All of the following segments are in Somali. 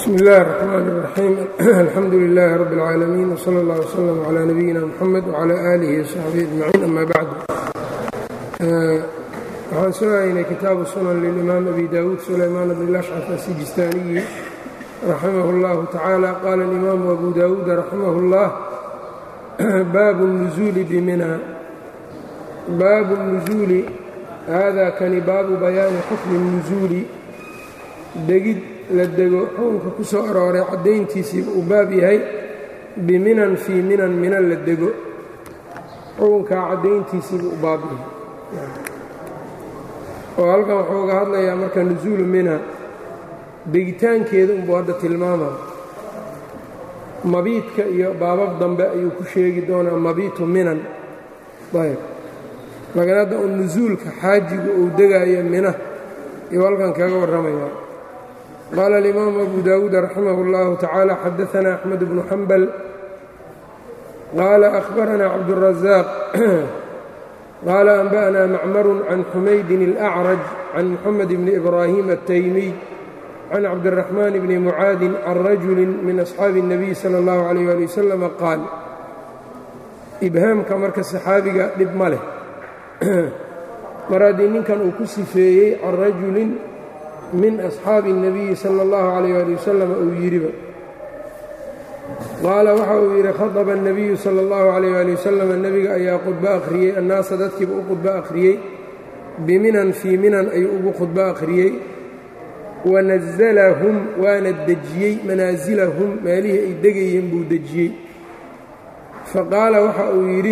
bsm اllahi الرحmn الرaxيim alxamdu لilh rb العaalamiin wslى اllah وslm عlى nabiyina mxamed وعlى alihi وsaxbihi aجmaciin ama bacd waxaan soo haynay kitaabu sunan lilimaam abi dawuud sulaymaan bn lashcaf asijistaaniyi raximah اllahu tacaala qaala اlimaamu abu dawuud raximah اllah baabu الnuزuuli bmina baabu الnuزuuli hada kani baabu bayaani xukmi الnuزuuli degid la dego xukunka ku soo arooray caddayntiisiiba uu baab yahay biminan fii minan mina la dego xukunkaa caddayntiisiiba u baab yahay oo halkan wuxuu uga hadlayaa marka nusuulu mina degitaankeeda unbuu hadda tilmaama mabiidka iyo baabab dambe ayuu ku sheegi doonaa mabiitu minan ayb lakin hadda un nusuulka xaajigu uu degaayo mina iyo halkan kaga warramayaa qال الإmام أbو dاود رحimه الله تعالى xdثna أحمد بن حنبل qال أخبرnا cبدالرزاق qال أنبأnا معmر عن حمyد الأعرج عن محمد بن إبراهيم التيمي عن cبدالرحمن بن معاaذ عن رجل min أصحاaب النبي صلى الله عليه ولي وسلم qاaل إbhaamka marka صxaabiga dhib ma leh mar haddii ninkan uu ku sifeeyey can rajuli min asxaabi الnabiyi salى اllahu عalayh ali wasalam uu yidhiba qaala waxa uu yidhi khaطba الnabiyu salى اllahu عalayh ali wasalam nebiga ayaa khudbo akhriyey annaasa dadkiiba u khudbo akhriyey biminan fii minan ayuu ugu khudbo akhriyey wanazalahum waana dejiyey manaasilahum meelihii ay degayeen buu dejiyey faqaala waxa uu yidhi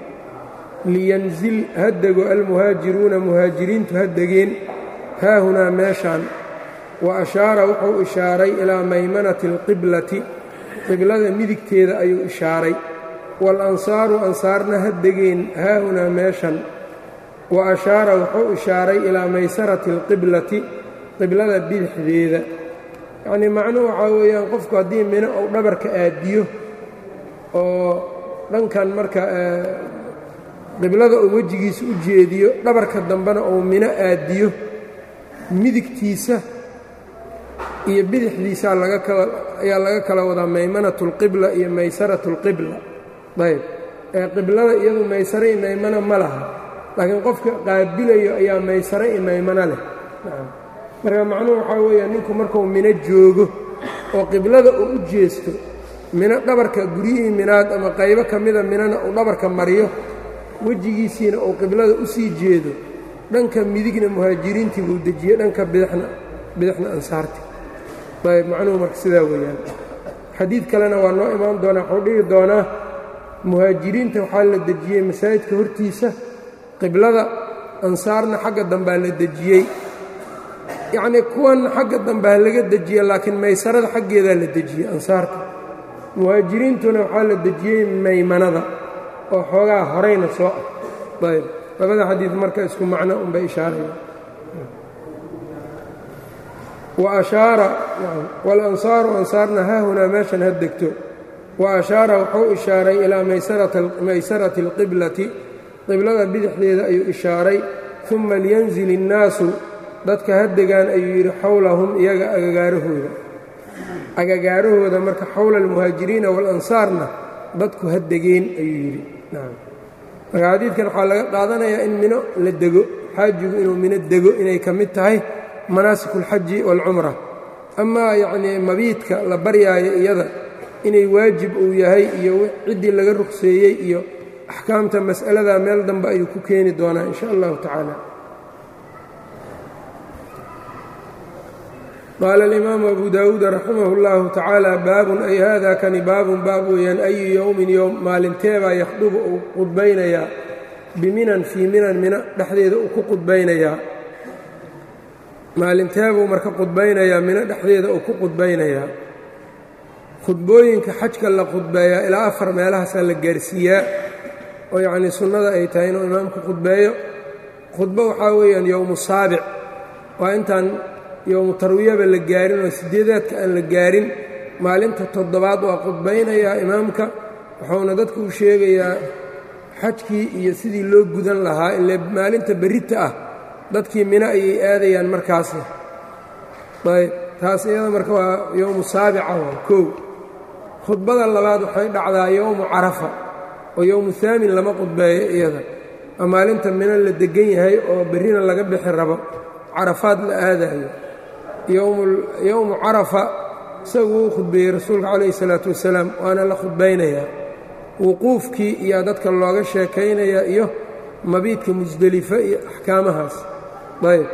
liyanzil ha dego almuhaajiruuna muhaajiriintu ha degeen haahunaa meeshaan wa ashaara wuxuu ishaaray ilaa maymanati alqiblati qiblada midigteeda ayuu ishaaray waalansaaru ansaarna ha degeen haahunaa meeshan wa ashaara wuxuu ishaaray ilaa maysarati alqiblati qiblada bidixdeeda yacnii macnuhu waxaa weeyaan qofku haddii mino uu dhabarka aadiyo oo dhankan marka qiblada uu wejigiisa u jeediyo dhabarka dambena uu mino aadiyo midigtiisa iyo bidixdiisa ayaa laga kala wadaa maymanatu اlqibla iyo maysaratu اlqibla ayb ee qiblada iyadu maysare i maymano ma laha laakiin qofka qaabilayo ayaa maysare i maymano leh marka macnuhu waxaa weeya ninku markuu mino joogo oo qiblada uu u jeesto mino dhabarka guryihii minaad ama qaybo ka mida minona uu dhabarka mariyo wejigiisiina uu qiblada u sii jeedo dhanka midigna muhaajiriintii buu dejiyey dhanka bidixna bidixna ansaarti ayb macnuhu marka sidaa weeyaan xadiid kalena waa noo imaan doonaa wuxuu dhigi doonaa muhaajiriinta waxaa la dejiyey masaajidka hortiisa qiblada ansaarna xagga dambaa la dejiyey yacnii kuwanna xagga dambaa laga dejiye laakiin maysarada xaggeedaa la dejiyey ansaarta muhaajiriintuna waxaa la dejiyey maymanada oo xoogaa horayna soo ah ayb labada xadiid marka isku macno unbay ishaaraya wa ashaara walansaaru ansaarna haahunaa meeshan ha degto wa ashaara wuxuu ishaaray ilaa maysarati alqiblati qiblada bidixdeeda ayuu ishaaray uma liyanzil innaasu dadka ha degaan ayuu yidhi xowlahum iyaga agagaarahooda agagaarahooda marka xowla almuhaajiriina waalansaarna dadku ha degeen ayuu yidhi marka xadiidkan waxaa laga qaadanayaa in mino la dego xaajigu inuu mino dego inay ka mid tahay manaasik اlxaji wاlcumra amaa yacnii mabiidka la baryaayo iyada inay waajib uu yahay iyo ciddii laga rugseeyey iyo axkaamta mas'alada meel dambe ayuu ku keeni doonaa in sha allahu tacaala qaala alimaamu abu dawuud raximah اllahu tacaala baabun ay hada kani baabun baab weeyaan ayu yowmin yowm maalinteebaa yakhdubu uu qudbaynayaa biminan fii minan mina dhexdeeda uu ku qudbaynayaa maalinteebuu marka qudbaynayaa mino dhexdeeda uu ku qudbaynayaa khudbooyinka xajka la khudbeeyaa ilaa afar meelahaasaa la gaarsiiyaa oo yacnii sunnada ay tahay inuu imaamku khudbeeyo khudbo waxaa weeyaan yowmu saabic waa intaan yowmu tarwiyaba la gaarin oo sideedaadka aan la gaarin maalinta toddobaad waa qudbaynayaa imaamka wuxuuna dadku u sheegayaa xajkii iyo sidii loo gudan lahaa ile maalinta berrita ah dadkii mino ayay aadayaan markaasi ayb taas iyada marka waa yowmu saabica waa kow khudbada labaad waxay dhacdaa yowmu carafa oo yowmu haamin lama qudbeeyo iyada waa maalinta mina la deggan yahay oo berrina laga bixi rabo carafaad la aadayo yowmu carafa isagu uu khudbeeyey rasuulka calayhi salaatu wasalaam waana la khudbaynayaa wuquufkii iyaa dadka looga sheekaynayaa iyo mabiidka musdelife iyo axkaamahaas ayb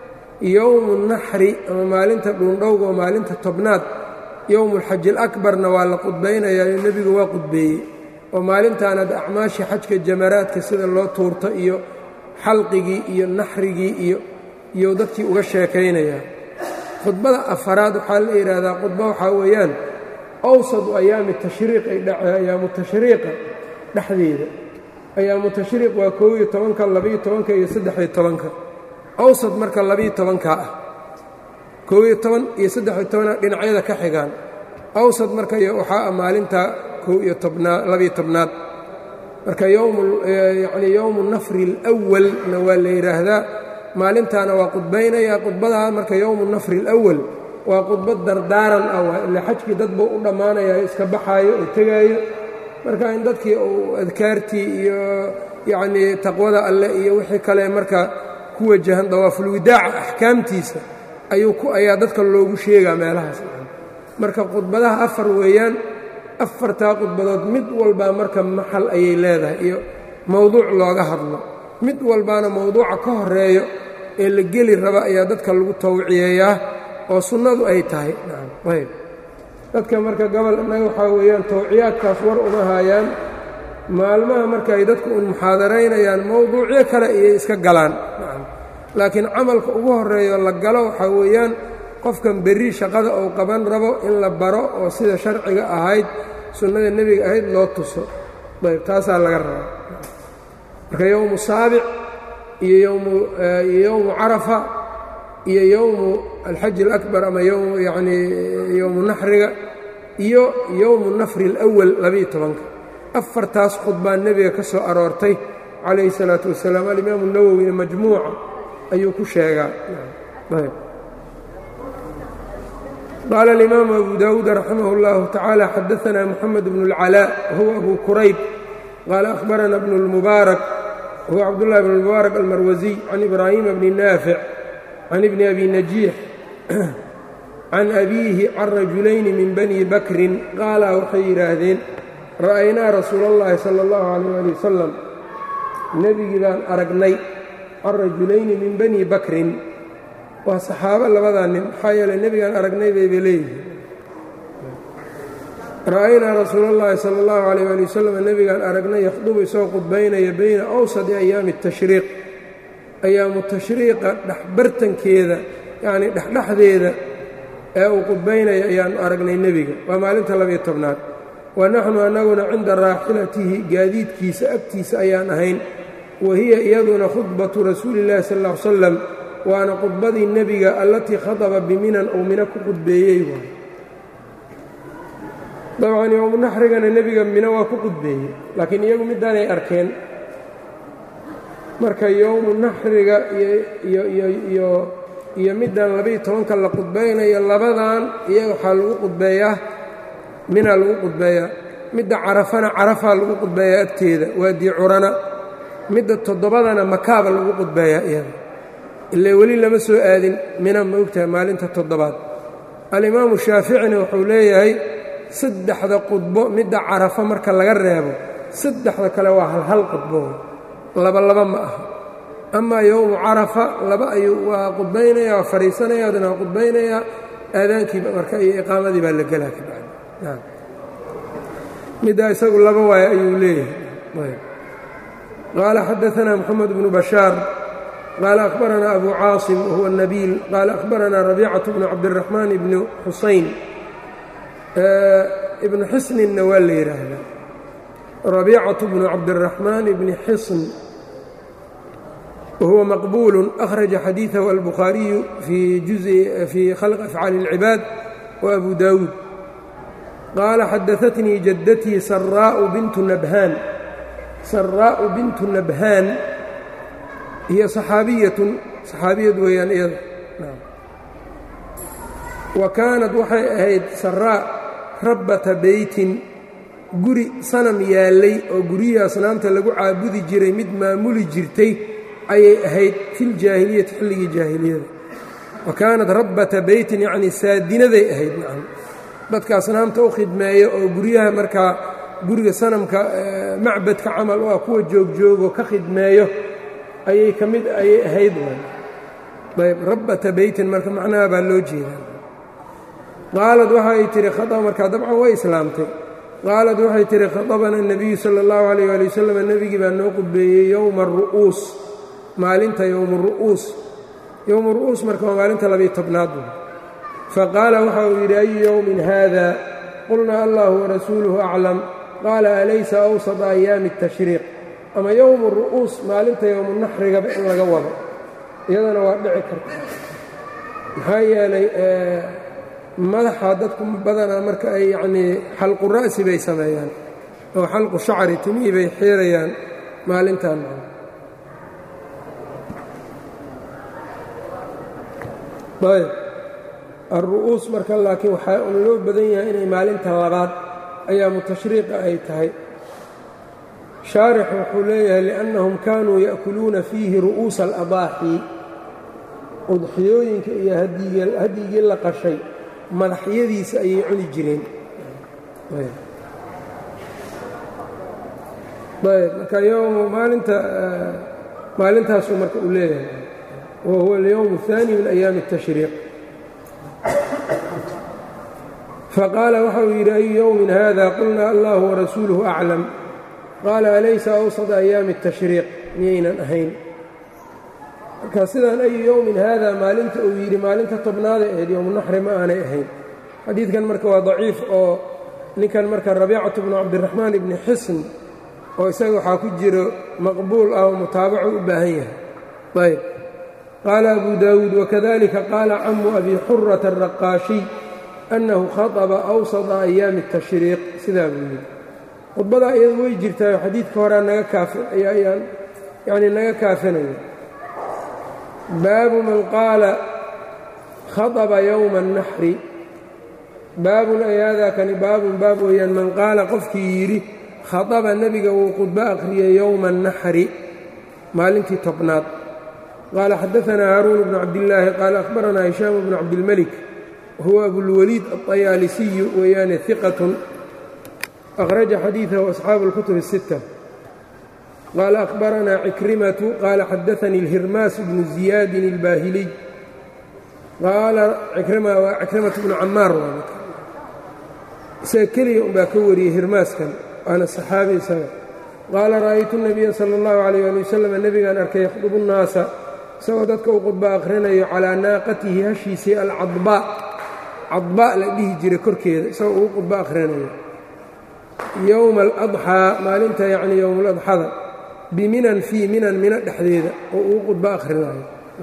yowmu naxri ama maalinta dhuundhowga oo maalinta tobnaad yowmuulxaji alakbarna waa la qudbaynayaa iyo nebigu waa qudbeeyey oo maalintaanad acmaashii xajka jamaraadka sida loo tuurto iyo xalqigii iyo naxrigii iyo iyou dadkii uga sheekaynayaa khudbada afaraad waxaa la yidhaahdaa khudba waxaa weeyaan awsadu ayaami tashriiq ay dhace ayaamu tashriiqa dhexdeeda ayaamu tashriiq waa koob iyo tobanka labaiyo tobanka iyo saddex-iyo tobanka awsad marka labaiyo tobankaa ah koob iyo toban iyo saddex-iyo tobana dhinacyada ka xigaan awsad marka waxaa ah maalinta koob iyo tobnaad labaiyo tobnaad marka yowmuyacnii yowmu nafri alawalna waa la yidhaahdaa maalintaana waa qudbaynayaa qudbadaa marka yowmu nafri alawal waa qudbad dardaaran ah waa ila xajkii dad buu u dhammaanaya iska baxaayo oo tegaayo marka in dadkii uu adkaartii iyo yacnii taqwada alleh iyo wixii kale marka ku wajahan dawaafulwidaaca axkaamtiisa ayuu ku ayaa dadka loogu sheegaa meelahaas marka khudbadaha afar weeyaan afartaa khudbadood mid walbaa marka maxal ayay leedahay iyo mowduuc looga hadlo mid walbaana mowduuca ka horeeyo ee la geli raba ayaa dadka lagu tawciyeeyaa oo sunnadu ay tahay ayb dadka marka gobol innaga waxaa weeyaan tawciyaadkaas war uma haayaan maalmaha marka ay dadku un muxaadaraynayaan mowduucyo kale iyay iska galaan laakiin camalka ugu horeeyo la galo waxaa weeyaan qofkan berri shaqada uu qaban rabo in la baro oo sida sharciga ahayd sunnada nebiga ahayd loo tuso ayb taasaa laga rabaa marka yowmu saabic iyo yowmu iyo yowmu carafa iyo yowmu alxaji alakbar ama yanii yowmu naxriga iyo yowmu nafri alawal labaiyo tobanka afartaas khudbaa nebiga ka soo aroortay calayhi salaatu wasalaam alimaamu nawowina majmuuca ayuu ku sheegaa qaala alimaamu abu daawuud raximah اllahu tacaala xadaanaa moxamed bnu اlcalaa wahuwa abu kurayb qaala ahbarana bnu اlmubaarak wahuwa cabdullahi bn اlmubaarak almarwasiy can ibraahima bni naafic can ibni abi najiix can abiihi can rajulayni min bani bakrin qaala waxay yidhaahdeen ra'aynaa rasuula اllahi sala اllahu alayh ali wasalam nebigii baan aragnay can rajulayni min bani bakrin waa saxaabo labadaa nin maxaa yeeley nebigaan aragnay bayba leeyihiin ra'aynaa rasuula اllahi sala اllahu alayh ali wasalam nebigaan aragnay yakhdubu isagoo qudbaynaya bayna awsadi ayaami الtashriiq ayaamu tashriiqa dhexbartankeeda yacnii dhexdhexdeeda ee uu qudbaynaya ayaanu aragnay nebiga waa maalinta labiyo tobnaad wa naxnu annaguna cinda raaxilatihi gaadiidkiisa agtiisa ayaan ahayn wa hiya iyaduna khudbatu rasuuli illahi sal ll ly salam waana khudbadii nebiga allatii khadaba biminan uu mina ku qudbeeyey waay dabcan yowmu naxrigana nebiga mina waa ku qudbeeyey laakiin iyagu midaanay arkeen marka yowmu naxriga iyo iyo middan labaiyo tobanka la qudbaynayo labadan iyaga waxaa lagu qudbeeyaa minaa lagu qudbeeyaa midda carafana carafaa lagu qudbeeyaa agteeda waadii curana midda toddobadana makaaba lagu qudbeeyaa iyada ilaa weli lama soo aadin mina ma ogtahay maalinta toddobaad alimaamu shaaficina wuxuu leeyahay saddexda qudbo midda carafa marka laga reebo saddexda kale waa halhal qudbo laba laba ma aha amaa yowmu carafa laba ayuu waa qudbaynaya waa fadhiisanaya adna waa qudbaynayaa aadaankiiba marka iyo iqaamadii baa la gelaa ka bacdi middaa isagu laba waayo ayuu leeyahay qaala xadaanaa moxamed bnu bashaar qaala akhbaranaa abu caasim wahuwa nabiil qaala akhbaranaa rabiicatu bnu cabdiraxmaan ibni xusayn ibnu xisninna waa la yidhaahdaa rabiicatu bnu cabdiraxmaan ibni xisn whuwa maqbuul أkhraja xadiiثahu albukhaariyu fii khalq afcaali اlcibaad وabu daawuud qaala xadaثatnii jadatii saraau bintu nabhaan saraa'u bintu nabhaan hiya صaxaabiyatun صaxaabiyad weeyaan iyada wa kaanad waxay ahayd saraa rabbata beytin guri sanam yaallay oo guryihii asnaamta lagu caabudi jiray mid maamuli jirtay ayay ahayd filjaahiliyati xilligii jaahiliyada wa kaanat rabbata beytin yacnii saadinaday ahayd nacam dadka asnaamta u khidmeeya oo guryaha markaa guriga sanamka macbadka camal u ah kuwa joogjoogo ka khidmeeyo ayay ka mid ayay ahayd ayb rabbata beytin marka macnaha baa loo jeedaa qaalad waxay tihi khaa markaa dabcan way islaamtay qaalad waxay tihi khaطabana الnabiyu salى اllahu عalيyه ali wasalam nebigii baa noo qudbeeyey yowma aru'uus maalinta yowma ru'uus yowma ru'uus marka waa maalinta labiyo tobnaad faqaala waxa uu yidhi ayu yowmin hada qulnaa allahu warasuuluhu aclam qaala alaysa awsط ayaami الtashriiq ama yowmu ru'uus maalinta yowmu naxrigaba in laga wado iyadana waa dhici karta maxaa yeelay madaxa dadku badanaa marka ay yacnii xalqu ra'si bay sameeyaan oo xalqu shacri timihii bay xiirayaan maalintan ayb alru'uus marka laakiin waxaa un loo badan yahay inay maalinta labaad ayaamu tashriiqa ay tahay shaarix wuxuu leeyahay liannahum kaanuu ya'kuluuna fiihi ru'uusa aladaaxi udxiyooyinka iyo hadyigii la qashay madaxyadiisa ayay cuni jireen ayb marka yowmu maalinta maalintaasuu marka uu leeyahay wa huwa alyowm الثaani min ayaami الtashriiq faqaala waxa uu yidhi ayu yowmin hada qulna allahu warasuuluhu aclam qaala alaysa awsط ayaami الtashriiq miyaynan ahayn marka sidaan ayu yowmin haada maalinta uu yidhi maalinta tobnaaday ahayd yowmu naxri ma aanay ahayn xadiidkan marka waa daciif oo ninkan marka rabiicatu bnu cabdiraxmaan ibni xisn oo isaga waxaa ku jiro maqbuul ah oo mutaabaco u baahan yahay ayb qaala abu daawuud wakadalika qaala camu abi xurata araqaashiy annahu khaطba awsطa ayaami الtashriiq sidaa buu yidhi khudbadaa iyadu way jirtaayo xadiidka horaa naga kaayaan yani naga kaafinaya baabu man qaala khaطba yowma الnaxri baabun ay haadaa kani baabun baab weeyaan man qaala qofkii yidhi khaطaba nebiga wuu khudbo akhriyey yowma الnaxri maalintii tobnaad qaala xadaanaa haaruun bnu cabdillaahi qaala akhbaranaa hishaam bnu cabdilmelik huwa abulwaliid aلطayaalisiyu weeyaane hiqatun akhraja xadiidahu asxaabu اlkutub الsitta qaala akhbaranaa cikrimatu qaala xadaanii اlhirmaas bnu ziyaadin اlbaahiliy qaala cikrima waa cikrimatu bnu camaar isaga keliya unbaa ka wariyey hirmaaskan waana saxaabi isaga qaala ra'aytu الnabiya salى اllahu عalيyه ali wasalam nebigaan arkay yakhdubu الnaasa isagoo dadka uu khudba akhrinayo calaa naaqatihi hashiisii alcadbaa cadbaa la dhihi jiray korkeeda isagoo uu khudbo akhrinayo yowma aladxaa maalinta yacni yowmuladxada biminan fii minan mina dhexdeeda oo uu khudbo akhrinayo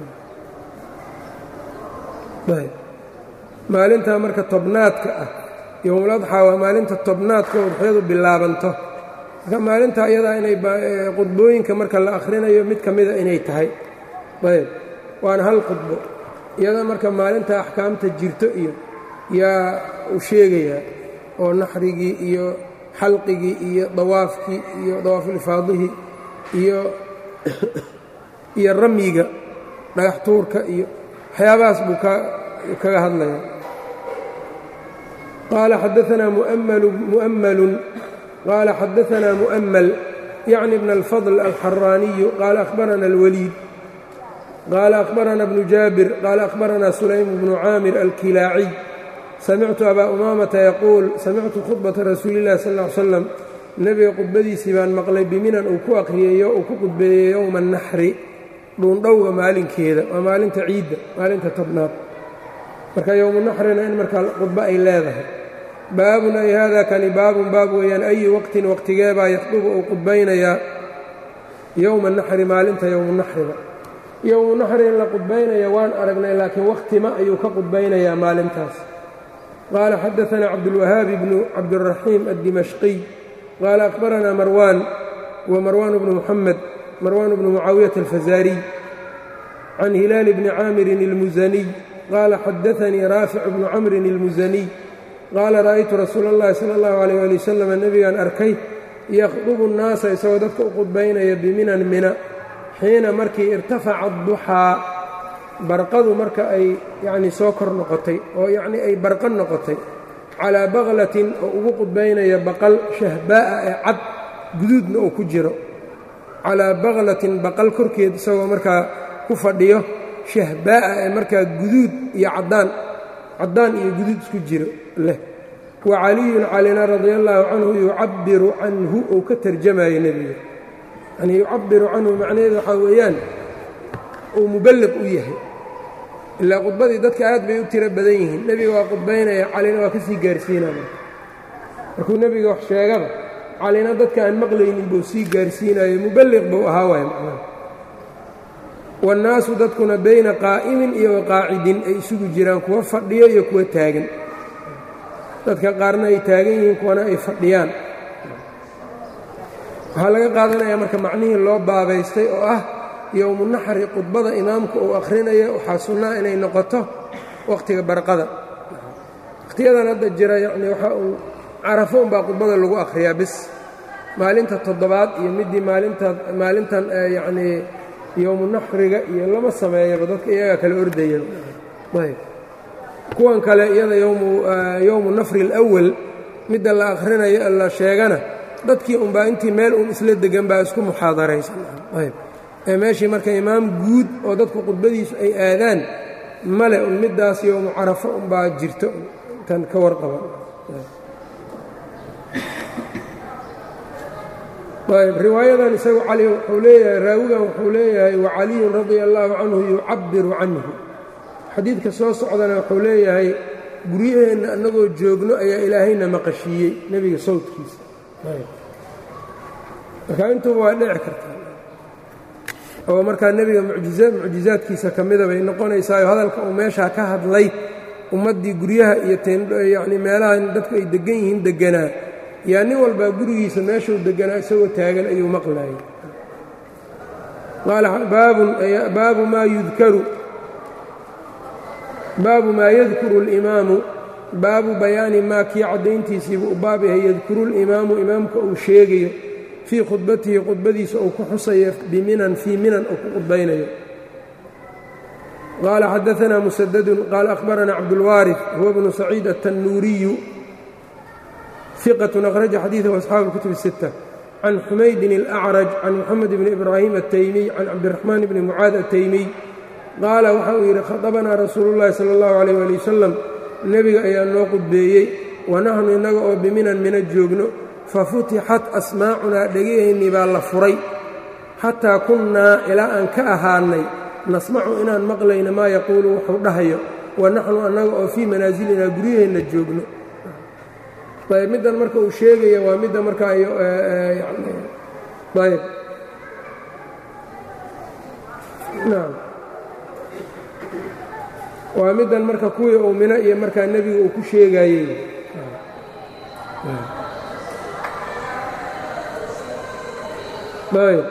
maalintaa marka tobnaadka ah yowmuladxaa waa maalinta tobnaadka oo udxyadu bilaabanto marka maalintaa iyadaa inay khudbooyinka marka la akhrinayo mid ka mida inay tahay ayb waana hal khudbo iyada marka maalinta axkaamta jirto iyo yaa u sheegayaa oo naxrigii iyo xalqigii iyo dawaafkii iyo dawaafulifaadihii iyo iyo ramyiga dhagax tuurka iyo waxyaabahaas buu kaga hadlaya qaala xadaanaa mu'mmalun qaala xadaanaa mu'mmal yacni bna alfadl alxaraaniyu qaala akhbarana alwaliid qaala akhbarana bnu jaabir qaala akhbarana sulaym bnu caamir alkilaaciy samictu abaa umaamata yaquul samictu khudbata rasuuli illahi sal ll ly slam nebiga khudbadiisii baan maqlay biminan uu ku akhriyeeyo uu ku khudbeeyey yowma annaxri dhuundhowga maalinkeeda waa maalinta ciidda maalinta tobnaad marka yowmunaxrina in markaa khudbo ay leedahay baabun ay haadaa kani baabun baab weeyaan ayi waqtin waqtigeebaa yakhdubu uu khudbaynayaa yowma naxri maalinta yowmunaxriga yowmunaxri in la khudbaynaya waan aragnay laakiin wakhtima ayuu ka khudbaynayaa maalintaas qaala xadaanaa cabdulwahaabi bnu cabdiraxiim addimashqiy qaala akhbaranaa marwaan wa marwaan bnu muxamed marwaan bnu mucaawiyata alfazaariy can hilaali bni caamirin ilmusaniy qaala xadaanii raafic bnu camrin اlmusaniy qaala ra'aytu rasuula اllahi sala اllahu alayh ali wasalam nebigaan arkay yakhdubu nnaasa isagoo dadka u qudbaynaya biminan mina xiina markii irtafaca duxaa barqadu marka ay yacnii soo kor noqotay oo yacnii ay barqa noqotay calaa baqlatin oo ugu qudbaynaya baqal shahbaa'a ee cad guduudna uu ku jiro calaa baqlatin baqal korkeed isagoo markaa ku fadhiyo shahbaa'a ee markaa guduud iyo caddaan caddaan iyo guduud isku jiro leh wa caliyun calina radia allaahu canhu yucabbiru canhu uu ka tarjamayo nebiga yanii yucabbiru canhu macnaheedu waxaa weeyaan uu muballiq u yahay ilaa khudbadii dadka aad bay u tiro badan yihiin nebiga waa khudbaynaya calina waa ka sii gaarsiinaya markuu nebiga wax sheegaba calina dadka aan maqlaynin buu sii gaarsiinayo muballiq buu ahaa waay macnaha waannaasu dadkuna bayna qaa'imin iyo waqaacidin ay isugu jiraan kuwa fadhiyo iyo kuwa taagan dadka qaarna ay taagan yihiin kuwana ay fadhiyaan waxaa laga qaadanayaa marka macnihii loo baabaystay oo ah yowmu naxri khudbada imaamku uu akhrinayo waxaa sunnaa inay noqoto wakhtiga barqada wakhtiyadan hadda jira yacnii waxa uu carafo unbaa khudbada lagu akhriyaa bis maalinta toddobaad iyo middii maalinta maalintan yacnii yowmu naxriga iyo lama sameeyaba dadka iyagaa kala ordaya ayb kuwan kale iyada yowmu nafri alawal midda la akhrinayo la sheegana dadkii unbaa intii meel uun isla degan baa isku muxaadaraysan ayb ee meeshii marka imaam guud oo dadku khudbadiisu ay aadaan male un middaas yowmu carafo unbaa jirto intan ka warqaba ayb riwaayadan isagu cali wuxuu leeyahay raawigan wuxuu leeyahay wacaliyun radia allaahu canhu yucabbiru canhu xadiidka soo socdana wuxuu leeyahay guryaheenna annagoo joogno ayaa ilaahayna maqashiiyey nebiga sawdkiisa marka intuba waa dhici kartaa oo markaa nebiga mucjizaadkiisa ka mida bay noqonaysaayo hadalka uu meeshaa ka hadlay ummaddii guryaha iyo yacni meelahan dadku ay deggan yihiin degganaa yaa nin walbaa gurigiisa meeshuu degganaa isagoo taagan ayuu maqlaayay baabu maa yudkaru baabu maa yadkuru اlimaamu baabu bayaani maa kii caddayntiisiibuu u baab yahay yadkuru اlimaamu imaamka uu sheegayo fii khudbatihi khudbadiisa uu ku xusayo biminan fii minan uu ku khudbaynayo qaala xadaanaa musadadun qaala akhbaranaa cabdulwaariث huwa bnu saciid aلtannuuriyu ثiqة أkhraja xadiiثه أصxaabu الkutub الستة can xumaydin الأcraj can moxamed bni ibraahim الtaymiy can cabdiraxmaan bni mucaad الtaymiy qaala waxa uu yidhi khaطabanaa rasuulu اllahi salى اllahu عalيh ali wasalam nebiga ayaa noo qudbeeyey wanaxnu innaga oo biminan mina joogno fafutixat asmaacunaa dhegaheennii baa la furay xataa kunnaa ilaa aan ka ahaannay nasmacu inaan maqlayna maa yaquulu wuxuu dhahayo wanaxnu annaga oo fii manaazilinaa guryaheenna joogno ayb middan marka uu sheegaya waa midda markaa ayb naam waa middan marka kuwii uu mino iyo markaa nebiga uu ku sheegayey ayb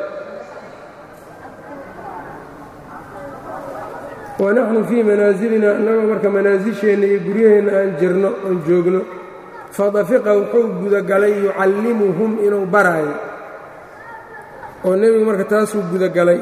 wanaxnu fii manaasilina annagoo marka manaasisheenna iyo guryaheenna aan jirno oon joogno fadafiqa wuxuu gudagalay yucallimuhum inuu baraayo oo nebigu marka taasuu gudagalay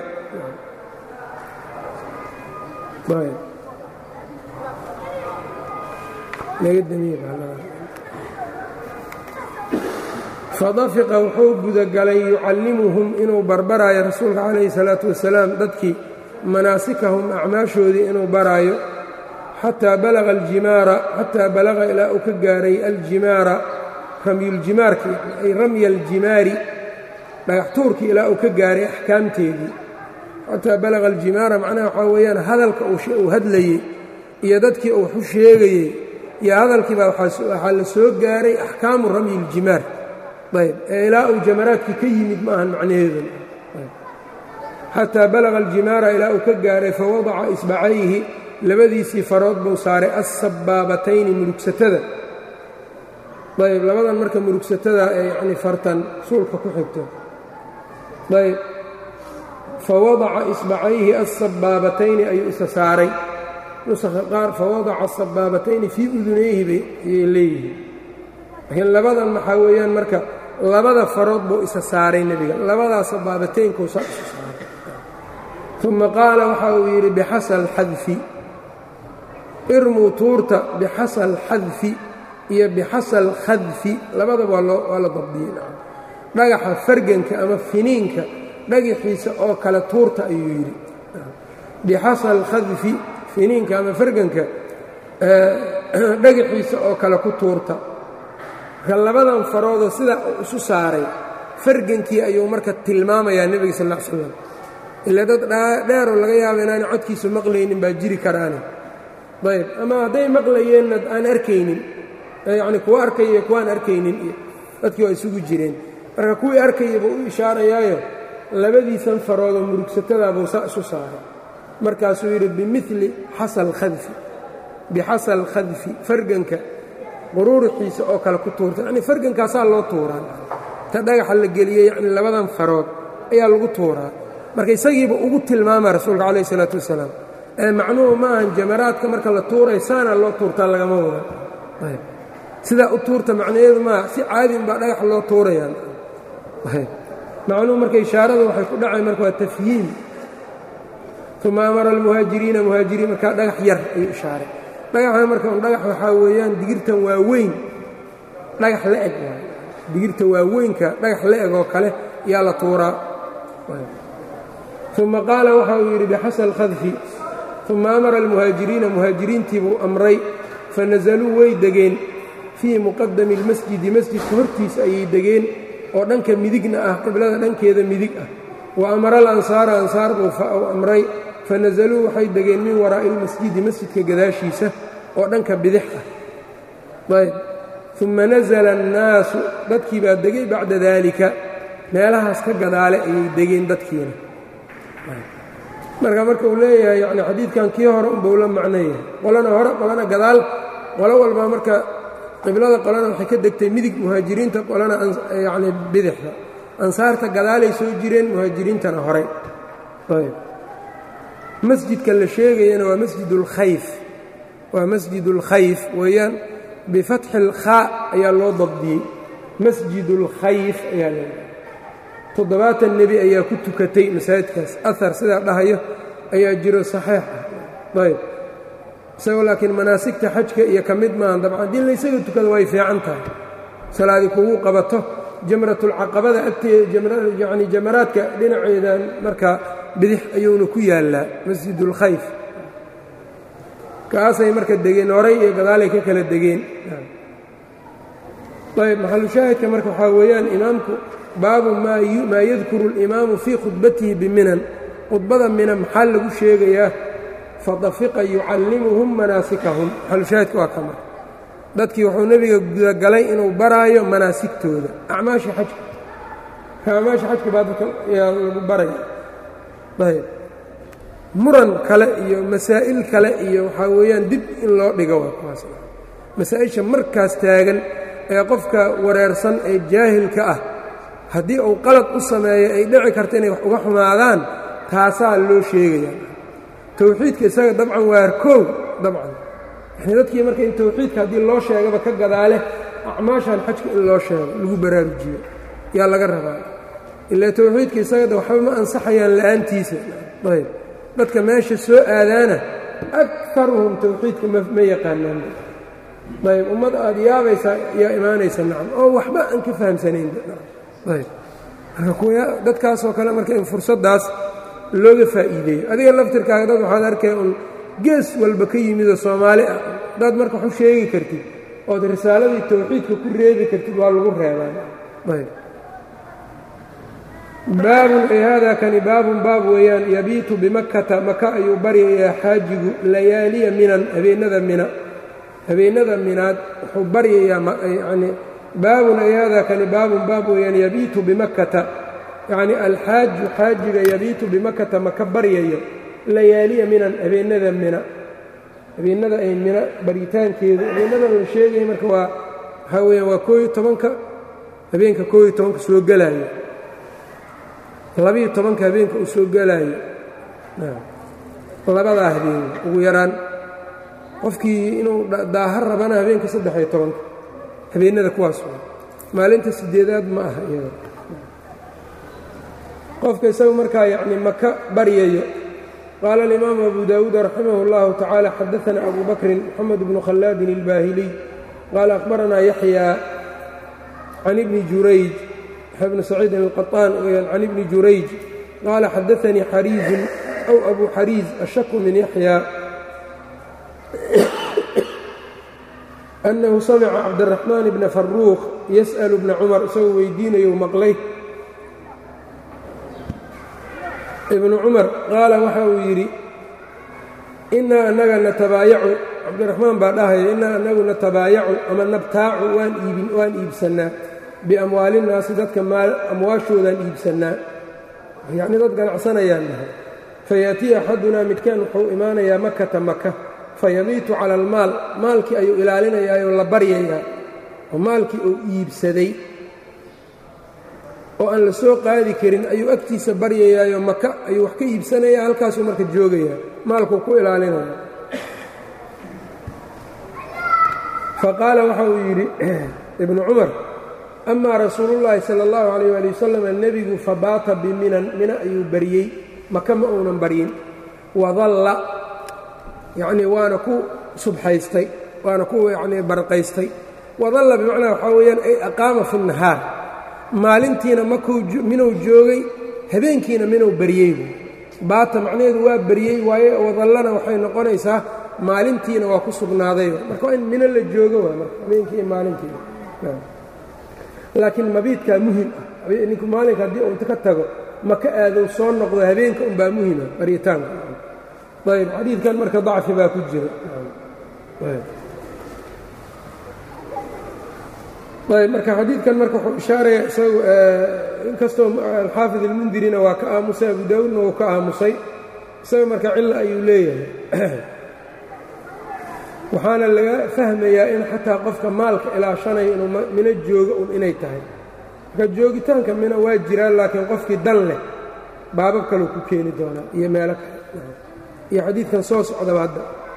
fadafiqa wuxuu gudagalay yucallimuhum inuu barbaraayo rasuulka calayhi salaatu wasalaam dadkii manaasikahum acmaashoodii inuu baraayo xataa balaga aljimaara xataa balaga ilaa uu ka gaaray aljimaara ramyuljimaarki ay ramya aljimaari dhagax tuurkii ilaa uu ka gaaray axkaamteedii xataa balaga aljimaara macnaha waxaa weeyaan hadalka uu hadlayey iyo dadkii uu waxu sheegayey iyo hadalkiibaa waxaa la soo gaaray axkaamu ramyi iljimaar ayb ee ilaa uu jamaraadkii ka yimid ma ahan macnaheedu xataa balaga aljimaara ilaa uu ka gaaray fawadaca isbacayhi labadiisii farood buu saaray assabaabatayni murugsatada ayb labadan marka murugsatada ee yacni fartan suulka ku xigto ayb fa wadaca isbacayhi assabaabatayni ayuu isa saaray nusakha qaar fawadaca sabaabatayni fii udunayhi bay ayay leeyihiin laakiin labadan maxaa weeyaan marka labada farood buu isa saaray nebiga labadaa sabaabataynkuu saa isu saaray uma qaala waxa uu yidhi bixasa alxadfi irmuu tuurta bixasa alxadfi iyo bixasa alkhadfi labadaba waa la dabdiyey dhagaxa farganka ama finiinka dhagaxiisa oo kale tuurta ayuu yidhi bixasa alkhadfi finiinka ama farganka dhagaxiisa oo kale ku tuurta marka labadan faroodoo sidaa uu isu saaray fargankii ayuu marka tilmaamayaa nebiga sal l slam ilaa dad dheeroo laga yaaba inaana codkiisa maqlaynin baa jiri karaane ayb ama hadday maqlayeenna aan arkaynin yacni kuwa arkaya kuwaan arkaynin iyo dadkii waa isugu jireen marka kuwii arkaya buu u ishaarayaayo labadiisan faroodoo murugsatadaabuu saa isu saaray markaasuu yidhi bimili xasal khadfi bixasal khadfi farganka quruuruxiisa oo kale ku tuurta yacnii fargankaasaa loo tuuraa ta dhagaxa la geliyey yacni labadan farood ayaa lagu tuuraa marka isagiiba ugu tilmaama rasuulka calayh isalaatu wasalaam ee macnuhu ma ahan jamaraadka marka la tuuray saanaa loo tuurtaa lagama wada sidaa u tuurta macnaheedu maaha si caadi unbaa dhagax loo tuurayaa macnuhu marka ishaarada waxay ku dhacay marka waa tafhiim uma amara almuhaajiriina muhaajiriin markaa dhagax yar ayuu ishaaray dhagaxan marka un dhagax waxaa weeyaan digirtan waa weyn dhagax la eg digirta waaweynka dhagax la eg oo kale yaa la tuuraa uma qaala waxa uu yidhi bixasa alkhadfi uma amara almuhaajiriina muhaajiriintii buu amray fanazaluu way degeen fii muqadami اlmasjidi masjidka hortiisa ayay degeen oo dhanka midigna ah qiblada dhankeeda midig ah wa amara alansaara ansaar buu amray fanazaluu waxay degeen min waraa'i اlmasjidi masjidka gadaashiisa oo dhanka bidix ah ayb uma nazla annaasu dadkii baa degay bacda daalika meelahaas ka gadaale ayay degeen dadkiina marka marka uu leeyahay yani xadiidkan kii hore unbuu la macnoyahay qolana hore qolana gadaal qolo walba marka qiblada qolana waxay ka degtay midig muhaajiriinta qolana yacni bidixda ansaarta gadaalay soo jireen muhaajiriintana horay ayb masjidka la sheegayana waa masjid اlkhayf waa masjid اlkhayf weeyaan bifatxi اlkhaa ayaa loo dabdiyey masjid اlkhayf ayaa leedahay toddobaatan nebi ayaa ku tukatay masaajidkaas ahar sidaa dhahayo ayaa jiro saxiix ah ayb isagoo laakiin manaasigta xajka iyo ka mid maahan dabcan haddii laysaga tukado way fiican tahay salaadii kugu qabato jamratulcaqabada agteeda yacni jamaraadka dhinaceedan markaa bidix ayuuna ku yaallaa masjidulkhayf kaasay marka degeen horay iyo gadaalay ka kala degeen ayb maxalushaahidka marka waxaa weeyaan imaamku baabu maa yadkuru اlimaamu fii khudbatihi biminan khudbada mina maxaa lagu sheegayaa fadafiqa yucallimuhum manaasikahum maxalushaahidka waa kama dadkii wuxuu nebiga gudagalay inuu baraayo manaasigtooda acmaasha xajka acmaasha xajka baa dadka yaa lagu baraya ayb muran kale iyo masaa'il kale iyo waxaa weeyaan dib in loo dhigo waa kuwaas masaa-isha markaas taagan ee qofka wareersan ee jaahilka ah haddii uu qalad u sameeyo ay dhici karto inay wax uga xumaadaan taasaa loo sheegayaa towxiidka isaga dabcan waa koow dabcan yani dadkii marka in towxiidka haddii loo sheegaba ka gadaale acmaashan xajka in loo sheego lagu baraarujiyo yaa laga rabaa ilaa towxiidka isagada waxba ma ansaxayaan la'aantiisa ayb dadka meesha soo aadaana akaruhum towxiidka ma yaqaanaan ayb ummad aad yaabaysaa yaa imaanaysa nacam oo waxba aan ka fahamsanayn ayb marka kuwa dadkaasoo kale marka in fursaddaas looga faa'iideeyo adiga laftirkaaga dad waxaad arkay un gees walba ka yimidoo soomaali ah haddaad marka wax u sheegi kartid ood risaaladii towxiidka ku reebi kartid waa lagu reebaan ayb baabun ay haadaa kani baabun baab weeyaan yabiitu bimakkata maka ayuu baryayaa xaajigu layaaliya minan habeennada mina habeennada minaad wuxuu baryayaa yacni baabun ay haadaa kani baabun baab weeyaan yabiitu bimakkata yacni alxaaju xaajiga yabiitu bimakkata maka baryayo layaaliya minan habeennada mina habeennada ay mina baritaankeedu habeennadan la sheegaya marka waa waxaa weeyaan waa kooiyo tobanka habeenka kooiyo tobanka soo gelaayo labiiyo tobanka habeenka uu soo gelaayo labadaa habeen ugu yaraan qofkii inuu daaha rabana habeenka saddex-iyo tobanka habeennada kuwaas waa maalinta sideedaad ma aha iyada qofka isagu markaa yacni maka baryayo qaala alimaamu abu daawuud raximah اllahu tacaala xadaana abu bakrin moxamed bnu khallaadin اlbaahiliy qaala akhbaranaa yaxyaa can ibni jurayj yaxya bni saciidin alqaطaan weyaan can ibni jurayj qaala xadaanii xariizun aw abu xariiz ashaku min yaxyaa annahu samica cabdiraxmaan bna faruuq yas'alu bna cumar isagoo weydiinayou maqlay ibnu cumar qaala waxa uu yidhi innaa annaga natabaayacu cabdiraxmaan baa dhahaya innaa annagu natabaayacu ama nabtaacu waan iibin waan iibsannaa biamwaalinnaasi dadka amwaashoodaan iibsannaa yacnii dad ganacsanayaan dhahay fayaatiya axadunaa midkaan wuxuu imaanayaa makata maka fayabiitu cala almaal maalkii ayuu ilaalinayaayoo la baryayaa oo maalkii uu iibsaday oo aan la soo qaadi karin ayuu agtiisa baryayaayo maka ayuu wax ka iibsanayaa halkaasuu marka joogayaa maalkuu ku ilaalinaya fa qaala waxa uu yidhi ibnu cumar amaa rasuulullaahi sala allahu calayh waali wasalam nebigu fabaata biminan mina ayuu baryey maka ma uunan baryin wadalla yacnii waana ku subxaystay waana ku yacnii barqaystay wadalla bimacnaa waxaa weeyaan ay aqaama fi nahaar maalintiina makuu minuu joogay habeenkiina minuu baryey baata macnaheedu waa baryey waaye wadallana waxay noqonaysaa maalintiina waa ku sugnaaday marka waa in mino la joogo waa marka habeenkii iyo maalintiina laakiin mabiidkaa muhim ah ninku maalinka haddii uu inta ka tago maka aadow soo noqdo habeenka unbaa muhima baryitaanka ayb xadiidkan marka dacfi baa ku jira ayb marka xadiidkan marka wuxuu ishaaraya isagu inkastoo alxaafid almundirina waa ka aamusay abu daawuudna wuu ka aamusay isaga marka cilla ayuu leeyahay waxaana laga fahmayaa in xataa qofka maalka ilaashanayo inuu mino joogo un inay tahay marka joogitaanka mina waa jiraan laakiin qofkii dan leh baabab kaleu ku keeni doonaa iyo meelo kale iyo xadiidkan soo socdaba hadda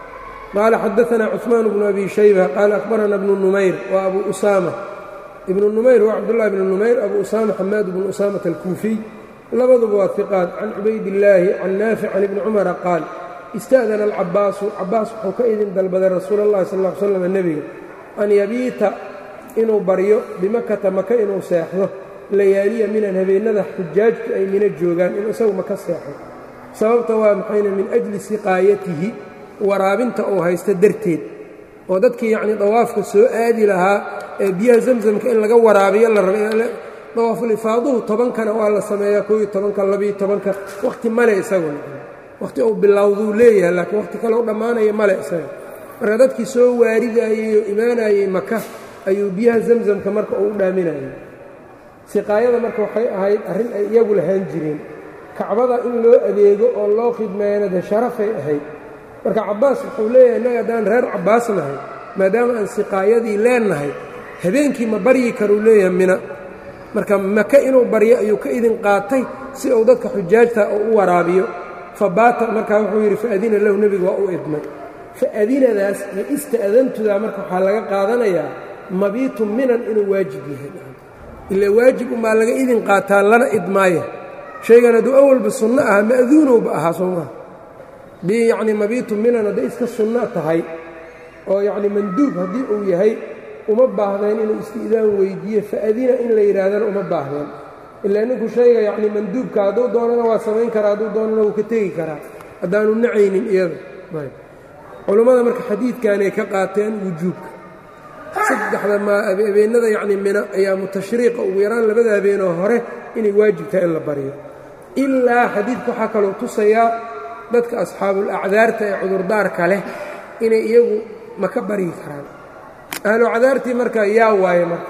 qaala xadaanaa cuثmaan bnu abi shayba qaala akhbarana bnu numayr wa abu usaama ibnu numayr waa cabdullahi bnu numayr abu usaama xamaad bnu usaamata alkuufiy labaduba waa hiqaad can cubaydillaahi can naafic can ibni cumara qaal ista'dana alcabbaasu cabbaas wuxuu ka idin dalbaday rasuula اllahi sal ll ly slam nebiga an yabiita inuu baryo bimakata maka inuu seexdo layaaliya minan habeennada xujaajtu ay mina joogaan inuu isagu maka seexo sababta waa maxayna min ajli siqaayatihi waraabinta uu haysto darteed oo dadkii yacnii dawaafka soo aadi lahaa ee biyaha zamzamka in laga waraabiyo la raba dawaafuulifaaduhu tobankana waa la sameeyaa koob iyo tobanka labiyo tobanka wakhti male isaguna wakhti uu bilowduu leeyahay laakiin wakhti kale u dhammaanaya male isaga marka dadkii soo waaridaayey oo imaanayey maka ayuu biyaha zamzamka marka uu u dhaaminayay siqaayada marka waxay ahayd arrin ay iyagu lahaan jireen kacbada in loo adeego oo loo khidmeeyana dee sharafay ahayd marka cabbaas wuxuu leeyahay innaga haddaan reer cabbaas nahay maadaama aan siqaayadii leennahay habeenkii ma baryi karuu leeyahay mina marka maka inuu baryo ayuu ka idin qaatay si uu dadka xujaajta uu u waraabiyo fa baata markaa wuxuu yidhi faadina lahu nebigu waa u idmay faadinadaas iyo ista'dantudaa marka waxaa laga qaadanayaa mabiitu minan inuu waajib yahay ilaa waajib unbaa laga idin qaataa lana idmaaya shaygan hadduu awalba sunno aha ma'duunowba ahaa soomaa dii yacnii mabiitu minan hadday iska sunno tahay oo yacnii manduub haddii uu yahay uma baahdeen inuu isti'daan weyddiiyo fa'adina in la yidhaahdana uma baahdeen ilaa ninku shayga yacnii manduubka hadduu doonana waa samayn karaa hadduu doonana wuu ka tegi karaa haddaanu nacaynin iyada culummada marka xadiidkanay ka qaateen wujuubka saddexda maabeennada yacnii mina ayaa mutashriiqa ugu yaraan labada habeenoo hore inay waajib tahay in la baryo ilaa xadiidku waxaa kaloo tusayaa dadka asxaabul acdaarta ee cudurdaarka leh inay iyagu maka baryi karaan ahlu cadaartii marka yaa waaye marka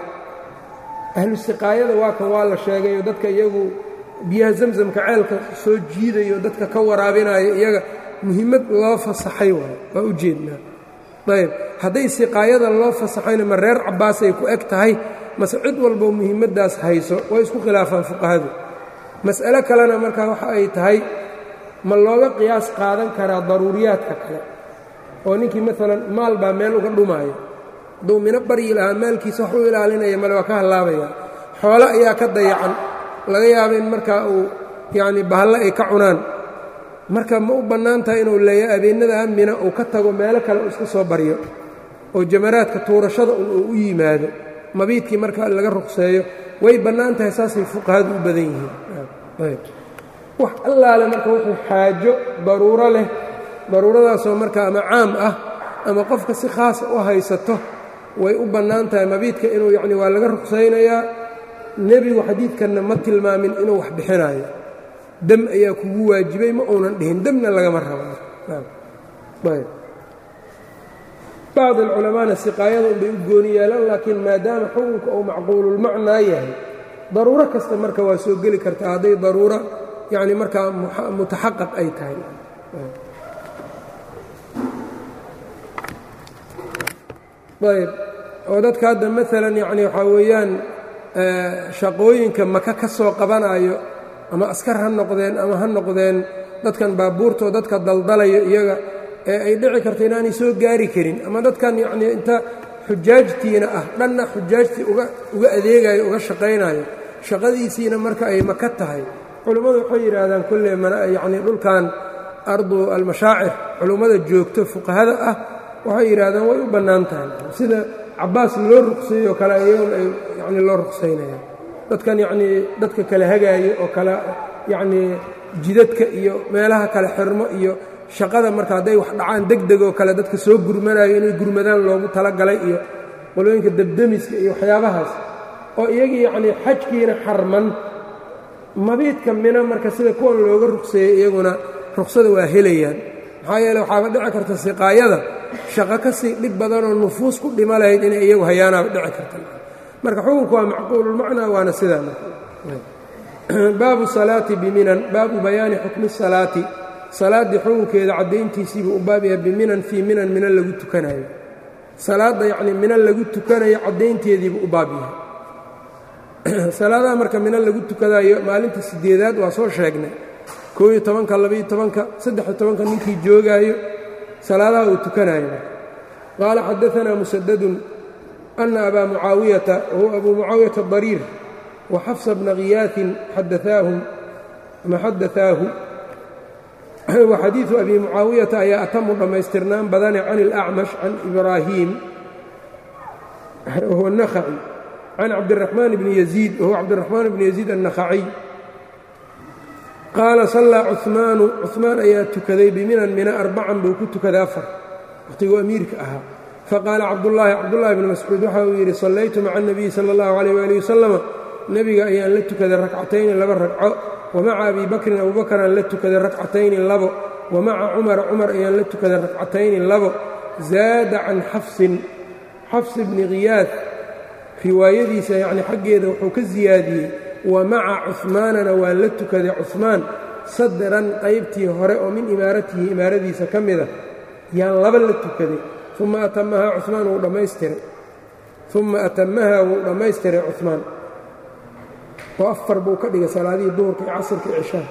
ahlu siqaayada waa kan waa la sheegayo dadka iyagu biyaha zamzamka ceelka soo jiidayo dadka ka waraabinayo iyaga muhimmad loo fasaxay waayo waa u jeednaa ayb hadday siqaayada loo fasaxayna ma reer cabbaasay ku eg tahay mase cid walbo muhiimaddaas hayso way isku khilaafaan fuqahadu mas'alo kalena markaa waxa ay tahay ma looga qiyaas qaadan karaa daruuriyaadka kale oo ninkii maalan maal baa meel uga dhumaayo hadduu mino baryi lahaa maalkiisa wax u ilaalinaya male waa ka hallaabaya xoolo ayaa ka dayacan laga yaaba in markaa uu yacni bahalle ay ka cunaan marka ma u bannaan tahay inuu leeya abeennada mina uu ka tago meelo kale uu iska soo baryo oo jamaraadka tuurashada un uu u yimaado mabiidkii marka laga ruqseeyo way bannaan tahay saasay fuqahadu u badan yihiin wax allaale marka wuxuu xaajo daruuro leh daruuradaasoo marka ama caam ah ama qofka si khaasa u haysato way u bannaan tahay mabiidka inuu yacni waa laga ruqsaynayaa nebigu xadiidkanna ma tilmaamin inuu wax bixinayo dem ayaa kugu waajibay ma uunan dhihin demna lagama rabo bacd alculamaana siqaayada unbay u gooni yeelaan laakiin maadaama xukunka uu macquululmacnaa yahay daruuro kasta marka waa soo geli kartaa hadday daruuro yacni markaa mutaxaqaq ay tahay ayb oo dadka hadda maalan yacni waxaa weeyaan shaqooyinka maka ka soo qabanayo ama askar ha noqdeen ama ha noqdeen dadkan baabuurtoo dadka daldalayo iyaga ee ay dhici karto inaanay soo gaari karin ama dadkan yacnii inta xujaajtiina ah dhanna xujaajtii uga uga adeegayo uga shaqaynayo shaqadiisiina marka ay maka tahay culummadu waxay yidhaahdaan kolley yacnii dhulkan ardu almashaacir culummada joogto fuqahada ah waxay yidhaahdaan way u bannaan tahay sida cabbaas loo ruqseeyo kale iyagun ay yacnii loo ruqsaynayaan dadkan yacnii dadka kale hagaayo oo kale yacnii jidadka iyo meelaha kale xirmo iyo shaqada marka hadday wax dhacaan degdeg oo kale dadka soo gurmanayo inay gurmadaan loogu talagalay iyo qolooyinka debdemiska iyo waxyaabahaas oo iyagii yacnii xajkiina xarman mabiidka mina marka sida kuwan looga ruqseeyey iyaguna ruqsada waa helayaan maxaa yeele waxaaba dhici karta siqaayada shaqo ka sii dhib badanoo nufuus ku dhima lahayd inay iyagu hayaanaaba dhici karta marka xukunku waa macquululmacnaa waana sidaa baabu salaati biminan baabu bayaani xukmi salaati salaaddii xukunkeeda caddayntiisiibuu u baab yahay biminan fii minan mina lagu tukanayo salaadda yacnii mina lagu tukanayo caddaynteediibuu u baab yahay salaadaha marka mina lagu tukadayo maalinta sideedaad waa soo sheegnay koob iyo tobanka labaiyo tobanka saddex-iyo tobanka ninkii joogaayo salaadaha uu tukanayo qaala xadaanaa musadadun ana abaa mucaawiyata wahuwa abuu mucaawiyata dariir wa xafsa bna khiyaatin xadaaahu ama xadaaahu wa xadiidu abi mucaawiyata ayaa atamu dhammaystirnaan badane can ilacmash can ibraahiim wahuwa nakhaci can cabdiraxmaan bni yaziid wahuwa cabdiraxmaan bni yaziid annakhaciy qaala sallaa cumaanu cumaan ayaa tukaday biminan mina arbacan buu ku tukaday afar wakhtiguu amiirka ahaa faqaala cabdullaahi cabdullaahi bni mascuud waxa uu yidhi sallaytu maca anebiyi sala allahu calayh waali wasalama nebiga ayaan la tukaday rakcatayni laba ragco wa maca abii bakrin abuubakaraan la tukaday rakcatayni labo wa maca cumara cumar ayaan la tukaday rakcatayni labo zaada can xafsin xafs bni khiyaad riwaayadiisa yacni xaggeeda wuxuu ka siyaadiyey wa maca cuhmaanana waa la tukaday cuhmaan sadran qaybtii hore oo min imaaratihi imaaradiisa ka mida yaan laba la tukaday uma atamahaa cumaan wuu dhammaystiray uma atamahaa wuu dhammaystiray cumaan oo afar buu ka dhigay salaadihii duhurka iyo casirka iyo cishaha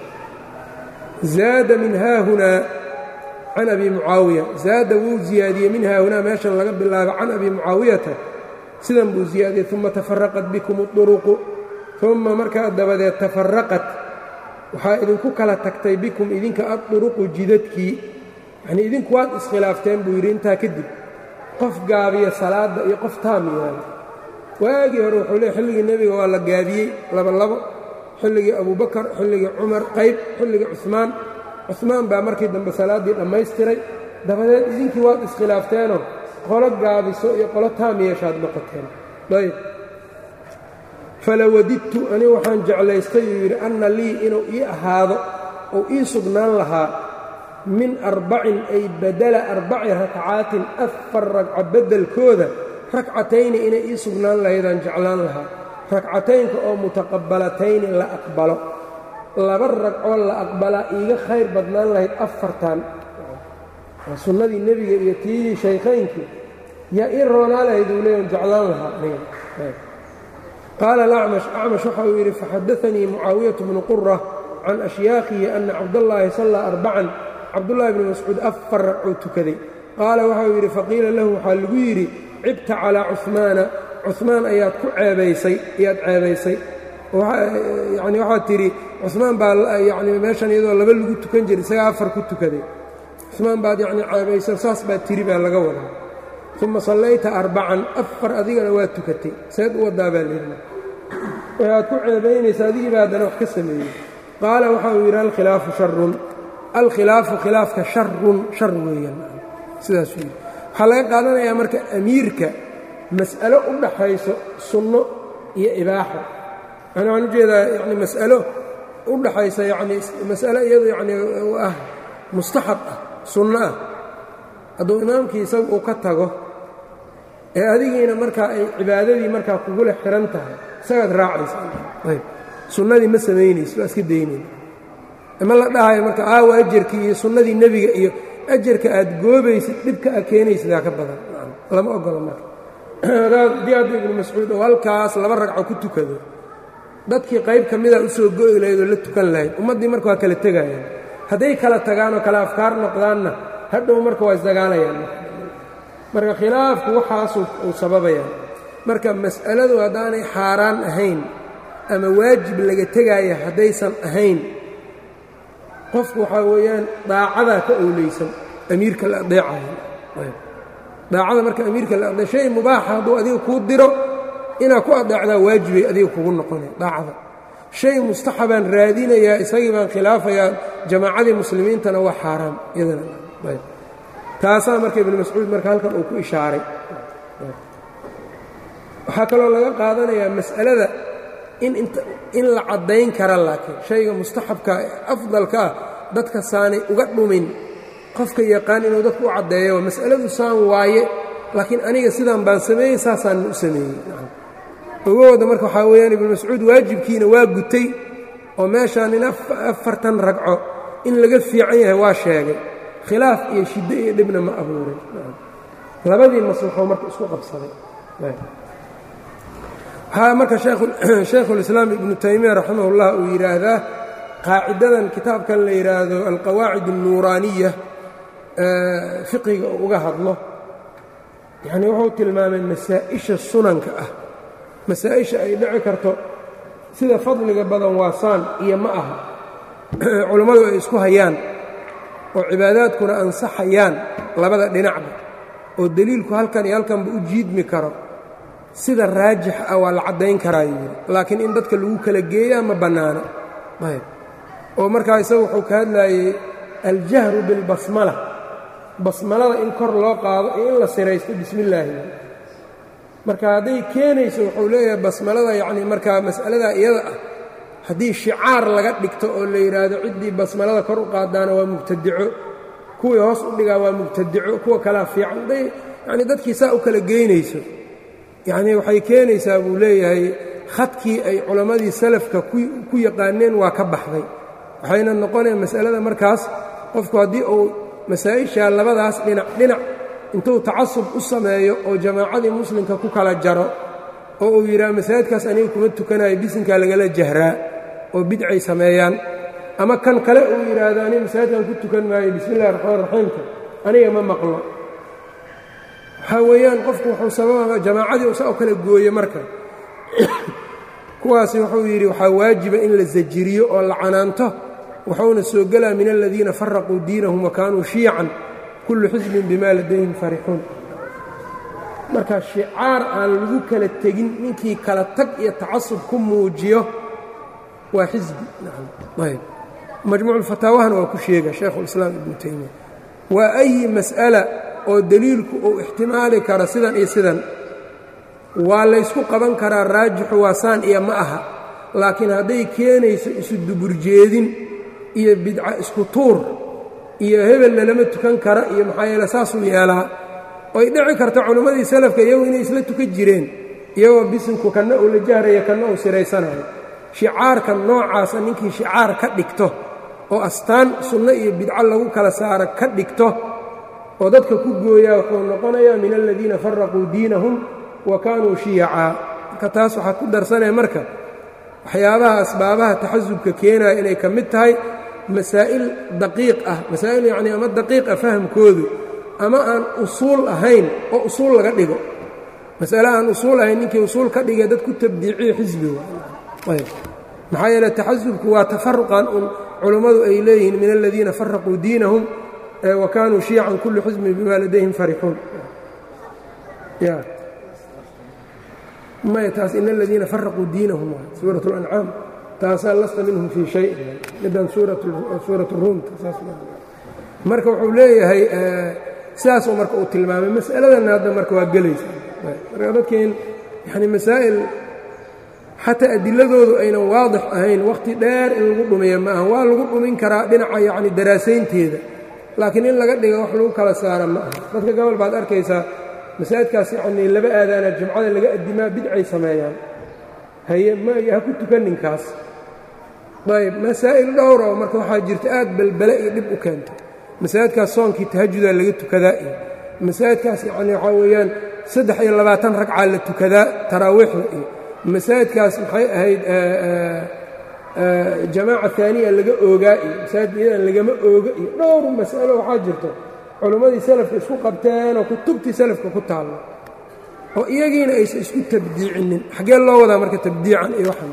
zaada min haahunaa can abi mucaawiya zaada wuu ziyaadiyey min haahunaa meeshan laga bilaabo can abi mucaawiyata sidan buu ziyaadiyey uma tafaraqat bikum uruqu uma markaa dabadeed tafaraqat waxaa idinku kala tagtay bikum idinka adduruqu jidadkii yanii idinku waad iskhilaafteen buu yidhi intaa kadib qof gaabiya salaadda iyo qof taam yahay waagii hore wuxuu leey xilligii nebiga waa la gaabiyey labolabo xilligii abubakar xilligii cumar qayb xilligii cumaan cumaan baa markii dambe salaaddii dhammaystiray dabadeed idinkii waad iskhilaafteenoo qolo gaabiso iyo qolo taam yeeshaad noqoteen ayb falawadidtu anigu waxaan jeclaystay uu yidhi anna lii inuu ii ahaado ou ii sugnaan lahaa min arbacin ay badala arbaci rakcaatin afar ragco beddelkooda rakcatayni inay ii sugnaan lahaydaan jeclaan lahaa rakcataynka oo mutaqabbalatayni la aqbalo laba ragcoo la aqbalaa iiga khayr badnaan lahayd afartan waa sunnadii nebiga iyo tiidii shaykhaynkii yaa ii roonaa lahayd uu leeyan jeclaan lahaa qaala alacmash acmash waxa uu yidhi faxadaanii mucaawiyatu bnu qura can ashyaakhihi ana cabdallaahi sallaa arbacan cabdullaahi bni mascuud afar ragcuu tukaday qaala waxau yidhi faqiila lahu waxaa lagu yidhi cibta calaa cuhmaana cuhmaan ayaad ku ceebaysay ayaad ceebaysay yacni waxaad tidhi cuhmaan baa yacni meeshan iyadoo laba lagu tukan jiray isagaa afar ku tukaday cuhmaan baad yacni ceebayso saas baad tiri baa laga wadaa uma sallayta arbacan afar adigana waa tukatay seed u waddaa baa leedna waxaad ku ceebaynaysa adigii baa haddana wax ka sameeyey qaala waxa uu yidhi alkhilaafu sharun alkhilaafu khilaafka sharun shar weeyaan sidaasuu yidhi waxaa laga qaadanayaa marka amiirka mas'alo u dhaxayso sunno iyo ibaaxo yani waxaan ujeedaa yani mas'alo u dhaxaysa yani mas'alo iyadu yani ah mustaxab ah sunno ah hadduu imaamkii isagu uu ka tago ee adigiina markaa ay cibaadadii markaa kugula xihan tahay isagaad raacaysa sunnadii ma samaynayso waa iska daynayna ma la dhahayo marka aawa ajarkii iyo sunnadii nebiga iyo ajarka aad goobaysid dhibka a keenaysidaa ka badan lama ogola marka haddii hadda ibnu mascuud oo halkaas laba ragco ku tukado dadkii qayb ka mida u soo go'i lahayd oo la tukan lahayd ummaddii marka waa kala tegayaan hadday kala tagaanoo kale afkaar noqdaanna hadhow marka waa isdagaalayaan marka khilaafku waxaasu uu sababayaan marka mas'aladu haddaanay xaaraan ahayn ama waajib laga tegaaya haddaysan ahayn qofku waxaa weeyaan daacadaa ka owleysan amiirka la adeecayo daacada marka amiirka la adee shay mubaaxa hadduu adiga kuu diro inaad ku adeecdaa waajibay adiga kugu noqonaya daacada shay mustaxabaan raadinayaa isagii baan khilaafayaa jamaacadii muslimiintana waa xaaraam iyadana taasaa marka ibnu mascuud marka halkan uu ku ishaaray waxaa kaloo laga qaadanayaa mas'alada in la caddayn kara laakiin shayga mustaxabka afdalka ah dadka saanay uga dhumin qofka yaqaan inuu dadku u caddeeyo mas'aladu saan waaye laakiin aniga sidaan baan sameeyey saasaan u sameeyey ogahooda marka waxaa weeyaan ibnu mascuud waajibkiina waa gutay oo meeshaan in afartan ragco in laga fiican yahay waa sheegay khilaaf iyo shiddo iyo dhibna ma abuurin labadii maslaxoo marka isku qabsaday waxaa marka shaykhulislaam ibnu taymiya raximah ullah uu yidhaahdaa qaacidadan kitaabkan la yidhaahdo alqawaacid alnuuraaniya fiqiga uu uga hadlo yacnii wuxuu tilmaamay masaa'isha sunanka ah masaa'isha ay dhici karto sida fadliga badan waa saan iyo ma aha culammadu ay isku hayaan oo cibaadaadkuna ansaxayaan labada dhinacba oo deliilku halkan iyo halkanba u jiidmi karo sida raajix ah waa la caddayn karaa yidhi laakiin in dadka lagu kala geeyaa ma bannaano ayb oo markaa isagu wuxuu ka hadlaayey aljahru bilbasmala basmalada in kor loo qaado iyo in la siraysto bismi illaahi marka hadday keenayso wuxuu leeyahay basmalada yacnii markaa mas'aladaa iyada ah haddii shicaar laga dhigto oo la yidhaahdo ciddii basmalada kor u qaadaana waa mubtadico kuwii hoos u dhigaa waa mubtadico kuwa kalaa fiican hadday yacnii dadkii saa u kala geynayso yacnii waxay keenaysaa buu leeyahay khadkii ay culammadii salafka ku yaqaaneen waa ka baxday waxayna noqonaya mas'alada markaas qofku haddii uu masaa'ishaa labadaas dhinac dhinac intuu tacasub u sameeyo oo jamaacadii muslimka ku kala jaro oo uu yidhaha masaajidkaas aniga kuma tukanayo bisinkaa lagala jahraa oo bidcay sameeyaan ama kan kale uu yidhaahdo aniga masaajidkan ku tukan maayo bismi illahi raxmaan raxiimka aniga ma maqlo waxaa weeyaan qofku wuxuu sababa jamaacadii usa u kala gooye marka kuwaasi wuxuu yidhi waxaa waajiba in la sajiriyo oo la canaanto wuxuuna soo gelaa min aladiina faraquu diinahum wa kaanuu shiican kullu xisbin bima ladayhim farixuun marka shicaar aan lagu kala tegin ninkii kala tag iyo tacasub ku muujiyo waa xisbi ayb majmuuculfataawahana waa ku sheega shaykhulislaam ibnu taymiya waa ayi mas'ala oo deliilku uu ixtimaali karo sidan iyo sidan waa laysku qaban karaa raajixu waa saan iyo ma aha laakiin hadday keenayso isu duburjeedin iyo bidca isku tuur iyo hebelna lama tukan kara iyo maxaa yeele saasuu yeelaa oy dhici karta culimmadii salafka iyagu inay isla tukan jireen iyagoo bisinku kanna uu la jahraya kanna uu siraysanayo shicaarka noocaasa ninkii shicaar ka dhigto oo astaan sunno iyo bidco lagu kala saaro ka dhigto oo dadka ku gooyaa wuxuu noqonayaa min aladiina faraquu diinahum wa kaanuu shiyacaa marka taas waxaa ku darsanaya marka waxyaabaha asbaabaha taxasubka keenaya inay ka mid tahay masaa'il daqiiq ah masaa'il yacnii ama daqiiq ah fahamkoodu ama aan usuul ahayn oo usuul laga dhigo masale aan usuul ahayn ninkii usuul ka dhigay dad ku tabdiiciyo xisbi maxaa yeele taxasubku waa tafaruqan un culummadu ay leeyihiin min aladiina faraquu diinahum wa kaanuu shiican kullu xisbin bima ladayhim farixuun maya taas in aladiina faraquu diinahum suurat اlancaam taasaa lasta minhum fii shay middan suurat ruumta marka wuxuu leeyahay sidaasuu marka uu tilmaamay mas'aladanna hadda marka waa gelaysa marka dadkeen yani masaa'il xataa adiladoodu aynan waadix ahayn wakhti dheer in lagu dhumiya ma aha waa lagu dhumin karaa dhinaca yacni daraasaynteeda laakiin in laga dhiga wax lagu kala saara ma aha dadka gobol baad arkaysaa masaajidkaas yacnii laba aadaana jumcada laga addimaa bidcay sameeyaan haye ma ha ku tukaninkaas ayb masaa'il dhowra oo marka waxaa jirta aad belbele iyo dhib u keento masaajidkaas soonkii tahajudaa laga tukadaa iyo masaajidkaas yacni waxaa weeyaan saddex iyo labaatan ragcaa la tukadaa taraawiixda iyo masaajidkaas maxay ahayd jamaaca aaniya laga oogaa iyo masaajid iyadan lagama ooga iyo dhowr mas'alo waxaa jirto culimmadii salafka isku qabteen oo kutubtii salafka ku taallo oo iyagiina aysan isku tabdiicinin xaggee loo wadaa marka tabdiican iyo waxan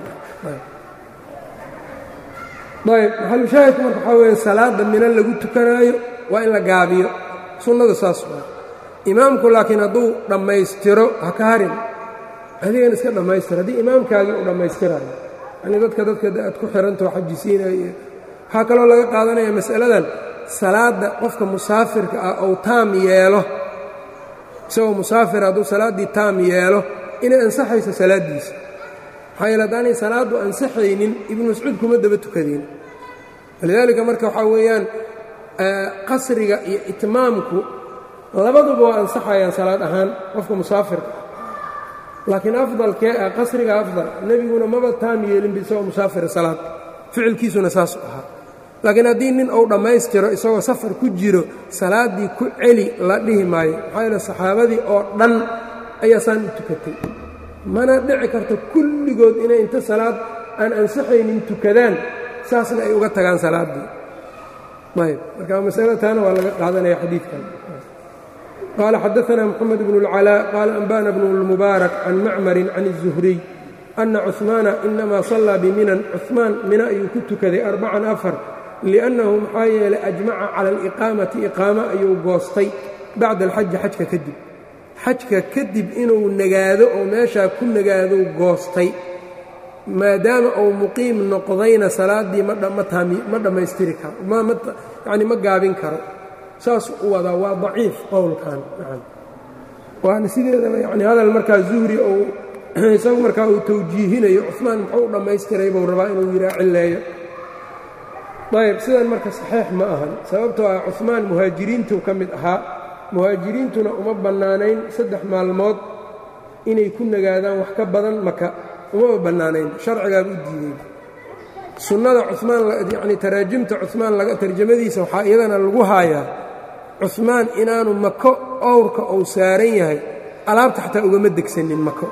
ayb maxalushaahidku marka waxaa weya salaadda mina lagu tukanaayo waa in la gaabiyo sunnada saas waa imaamku laakiin hadduu dhammaystiro ha ka harin adigan iska dhammaystir haddii imaamkaagii u dhammaystirayo yani dadka dadka aad ku xihantao xajisiinaya iyo waxaa kaloo laga qaadanaya mas'aladan salaadda qofka musaafirka ah ou taam yeelo isagoo musaafir hadduu salaaddii taam yeelo inay ansaxayso salaaddiisa maxaa yeele haddaanay salaaddu ansaxaynin ibnu mascuud kuma daba tukadeen walidaalika marka waxaa weeyaan qasriga iyo itmaamku labaduba waa ansaxayaan salaad ahaan qofka musaafirka ah laakiin afdalkee ah qasriga afdal nebiguna maba taam yeelin isagoo musaafira salaad ficilkiisuna saasu ahaa laakiin haddii nin uu dhammaystiro isagoo safar ku jiro salaaddii ku celi la dhihi maayo maxaa yeele saxaabadii oo dhan ayaa saan u tukatay mana dhici karto kulligood inay inta salaad aan ansaxaynin tukadaan saasna ay uga tagaan salaaddii ayb marka masalo taana waa laga qaadanaya xadiidkan qaala xadaثna mxamed bn اlcalاء qaala anba'na bn اlmubaarak can macmarin can الzuhriy ana cuثmaana inama sallaa biminan cuثmaan mina ayuu ku tukaday arbacan afar liأnnahu maxaa yeelay ajmaca cala aliqaamati iqaamo ayuu goostay bacda alxaji xajka kadib xajka kadib inuu nagaado oo meeshaa ku nagaadou goostay maadaama uu muqiim noqdayna salaaddii ma dhammaystiri karo yani ma gaabin karo saasuu u wadaa waa daciif qowlkan waana sideedaba yani hadal markaa zuhri ou isagu markaa uu tawjiihinayo cuثmaan muxuu u dhammaystiray buu rabaa inuu yihaa cilleeyo ayb sidan marka saxiix ma ahan sababtoo ah cuثmaan muhaajiriintuu ka mid ahaa muhaajiriintuna uma bannaanayn saddex maalmood inay ku nagaadaan wax ka badan maka umama bannaanayn sharcigaaba u diidey sunnada cumaan yacni taraajimta cumaan laga tarjamadiisa waxaa iyadana lagu haayaa cumaan inaanu mako owrka uu saaran yahay alaabta xataa ugama degsanin mako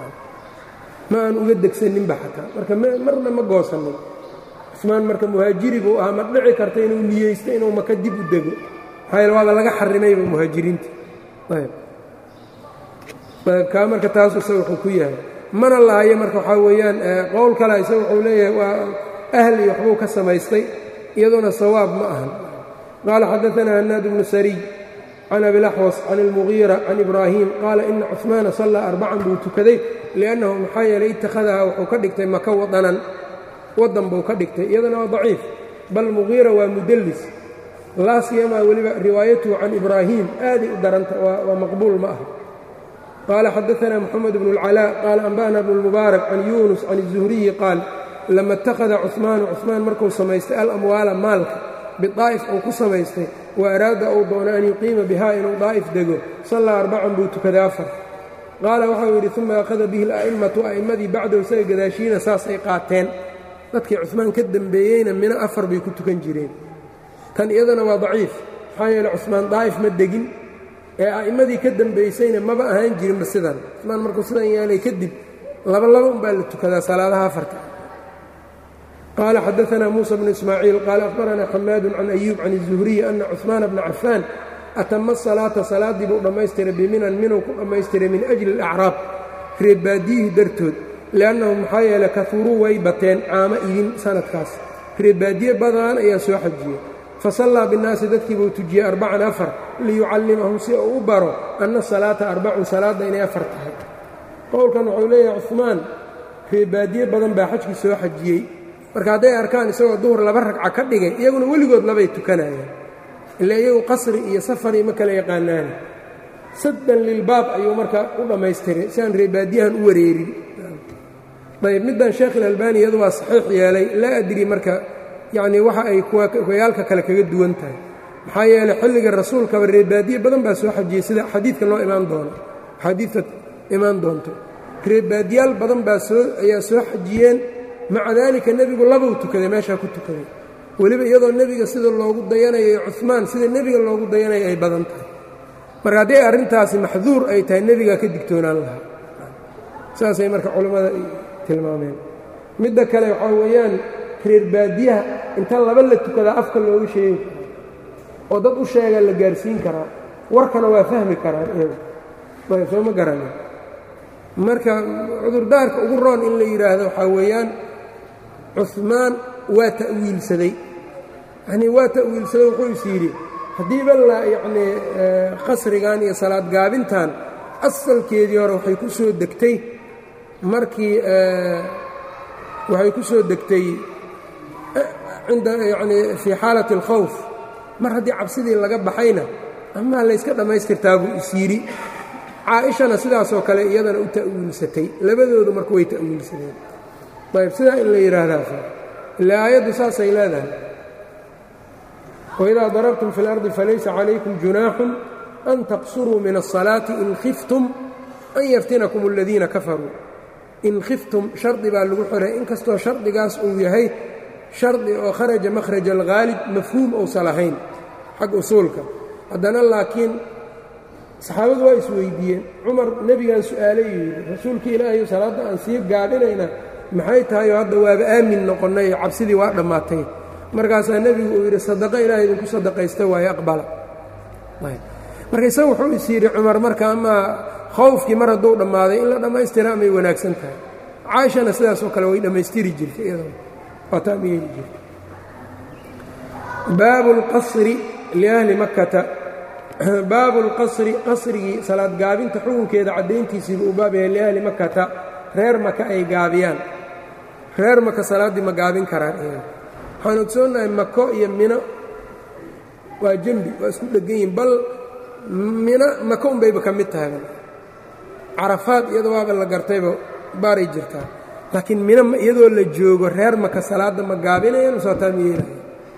ma aan uga degsaninba xataa marka marna ma goosanin cumaan marka muhaajiri buu ahaa ma dhici karta inuu niyeysto inuu maka dib u dego maxaa yaele waaba laga xarimayba muhaajiriinta ayb ayb kaa marka taasu isaga wuxuu ku yahay mana lahayo marka waxaa weeyaan qowl kale isaga wuxuu leeyahay waa ahli waxbuu ka samaystay iyaduna sawaab ma ahan qaala xadaثna hanaad bnu sariy can abilaxwas can اlmugiira can ibraahim qaala ina cuثmaana sallaa arbacan buu tukaday liannahu maxaa yeelay ittakhadahaa wuxuu ka dhigtay maka wadanan wadan buu ka dhigtay iyadana waa daciif bal mugiira waa mudallis laa siyamaa weliba riwaayatuhu can ibraahim aaday u daranta waa maqbuul ma aha qaala xadaثna mxamed bn اlcalاء qaala anba'na bn اlmubaarak can yunus can الzuhriyi qaal lama اtakhada cuثmaanu cuثmaan markuu samaystay alamwaala maalka bidaa'if uu ku samaystay wa araada uu doono an yuqiima bihaa inuu daa'if dego sallaa arbacan buu tukaday afar qaala waxau yidhi uma akhada bihi اla'imatu a'immadii bacdahu isaga gadaashiina saasay qaateen dadkii cuثmaan ka dembeeyeyna mina afar bay ku tukan jireen tan iyadana waa daciif maxaa yeele cuثmaan daa'if ma degin ee a'immadii ka dembaysayna maba ahaan jirinba sidan cuثmaan markuu sidan yeelay kadib laba laba unbaa la tukadaa salaadaha afarta qaala xadaثna muuسى bnu ismaaciil qaala akhbarana xamaadu can أyuub can الzuhriyi ana cuثmaana bna cafaan atama salaata salaaddii buu dhammaystiray biminan minuu ku dhammaystiray min ajli alacraab reebaadiyihii dartood li'annahum maxaa yeele kauruu way bateen caamo idin sanadkaas reebaadiye badan ayaa soo xajiyey fasallaa binnaasi dadkii buu tujiyey arbacan afar liyucallimahum si uu u baro anna salaata arbacun salaadda inay afar tahay qowlkan wuxuu leeyahay cumaan reebaadiye badan baa xajkii soo xajiyey marka hadday arkaan isagoo duhur laba ragca ka dhigay iyaguna weligood labay tukanayaan ilaa iyagu qasri iyo safari ma kala yaqaanaani saddan lilbaab ayuu marka u dhammaystiray si aan reebaadiyahan u wareerin ayb middan sheekh ilalbani iyadu waa saxiix yeelay laa adri marka yacnii waxa ay kuwayaalka kale kaga duwan tahay maxaa yeeley xilliga rasuulkaba reebaadiye badan baa soo xajiyey sida xadiidka loo imaan doono xadiidka imaan doonto reebaadiyaal badan baa soo ayaa soo xajiyeen maca daalika nebigu labuu tukaday meeshaa ku tukaday weliba iyadoo nebiga sida loogu dayanayo cumaan sida nebiga loogu dayanayo ay badan tahay marka hadday arrintaasi maxduur ay tahay nebigaa ka digtoonaan lahaa saasay marka culammada tilmaameen midda kale waxaa weeyaan reer baadiyaha inta laba la tukadaa afka looga sheegi karo oo dad u sheegaa la gaarsiin karaa warkana waa fahmi karaa iyagu ayb soo ma garana marka cudurdaarka ugu roon in la yidhaahdo waxaa weeyaan cumaan waa ta'wiilsaday yanii waa ta'wiilsaday wuxuu is yidhi haddiiba la yacnii qasrigan iyo salaad gaabintan asalkeedii hore waxay ku soo degtay markii waxay ku soo degtay cinda yanii fii xaalati اlkhawf mar haddii cabsidii laga baxayna amaa layska dhammaystirtaa buu is yidhi caaishana sidaasoo kale iyadana u ta'wiilsatay labadoodu marka way ta'wiilsadeen ayb sidaa in la yidhaahdaa ila aayaddu saasay leedahay waidaa darabtum fi اlardi falaysa calaykum junaaxun an taqsuruu min الصalaati in khiftum an yaftinakum اladiina kafaruu in khiftum shardi baa lagu xiray inkastoo shardigaas uu yahay shardi oo kharaja makhraja alghaalib mafhuum ousan lahayn xag usuulka haddana laakiin saxaabadu waa isweydiiyeen cumar nebigan su'aalay yidhi rasuulka ilaahayo salaadda aan sii gaadhinayna maxay tahayoo hadda waaba aamin noqonnay cabsidii waa dhammaatay markaasaa nebigu uu yidhi sadaqa ilaah idinku sadaqaysta waaye aqbala marka isaga wuxuu is yidhi cumar marka amaa khawfkii mar hadduu dhammaaday in la dhammaystira amay wanaagsan tahay caaishana sidaasoo kale way dhammaystiri jirtay iyadoo waataa ma yeeli jirtay baabu اlqasri liahli makkata baabu اlqasri qasrigii salaad gaabinta xukunkeeda caddayntiisiibu uu baab yahay liahli makkata reer maka ay gaabiyaan reer maka salaaddii ma gaabin karaan iyaga waxaan ogsoonnahay mako iyo mino waa dembi waa isku dheggan yihin bal mino maka unbayba ka mid tahay carafaad iyada waaba la gartayba baaray jirtaa laakiin mino iyadoo la joogo reer maka salaadda ma gaabinayaan masootaa ma yeelaya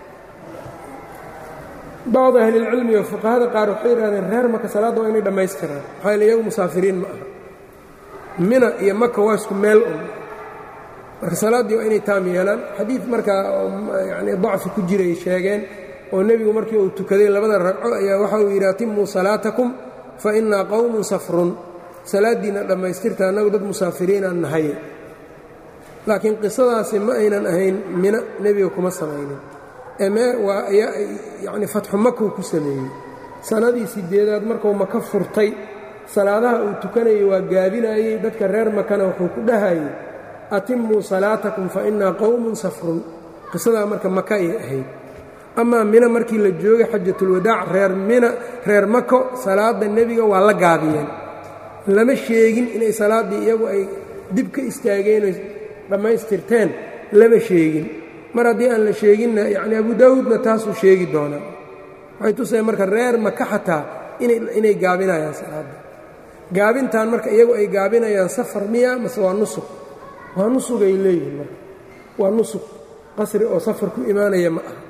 bacdu ahlilcilmi oo fuqahada qaar waxay yidhahdeen reer maka salaadda waa inay dhammaystiraan maxaa yaele iyagu musaafiriin ma aha mina iyo maka waa isku meel un marka salaaddii waa inay taam yeelaan xadiid markaa yani dacfi ku jiray sheegeen oo nebigu markii uu tukaday labada ragco ayaa waxa uu yidhi atimuu salaatakum fa innaa qowmun safrun salaaddiinna dhammaystirta annagu dad musaafiriinaan nahaye laakiin qisadaasi ma aynan ahayn mina nebiga kuma samaynin eme waa yacni fatxu makuu ku sameeyey sannadii sideedaad markuu maka furtay salaadaha uu tukanayay waa gaabinayey dadka reer makana wuxuu ku dhahayey atimuu salaatakum fa innaa qowmun safrun qisadaa marka maka ayay ahayd amaa mina markii la joogay xajatulwadaac reer mina reer mako salaadda nebiga waa la gaabiyeen lama sheegin inay salaaddii iyagu ay dib ka istaageen oy dhammaystirteen lama sheegin mar haddii aan la sheeginna yacni abu daawuudna taasuu sheegi doonaa waxay tusaya marka reer maka xataa inay gaabinayaan salaadda gaabintan marka iyagu ay gaabinayaan safar miya mase waa nusug waa nusugay leeyihin marka waa nusug qasri oo safar ku imaanaya ma aha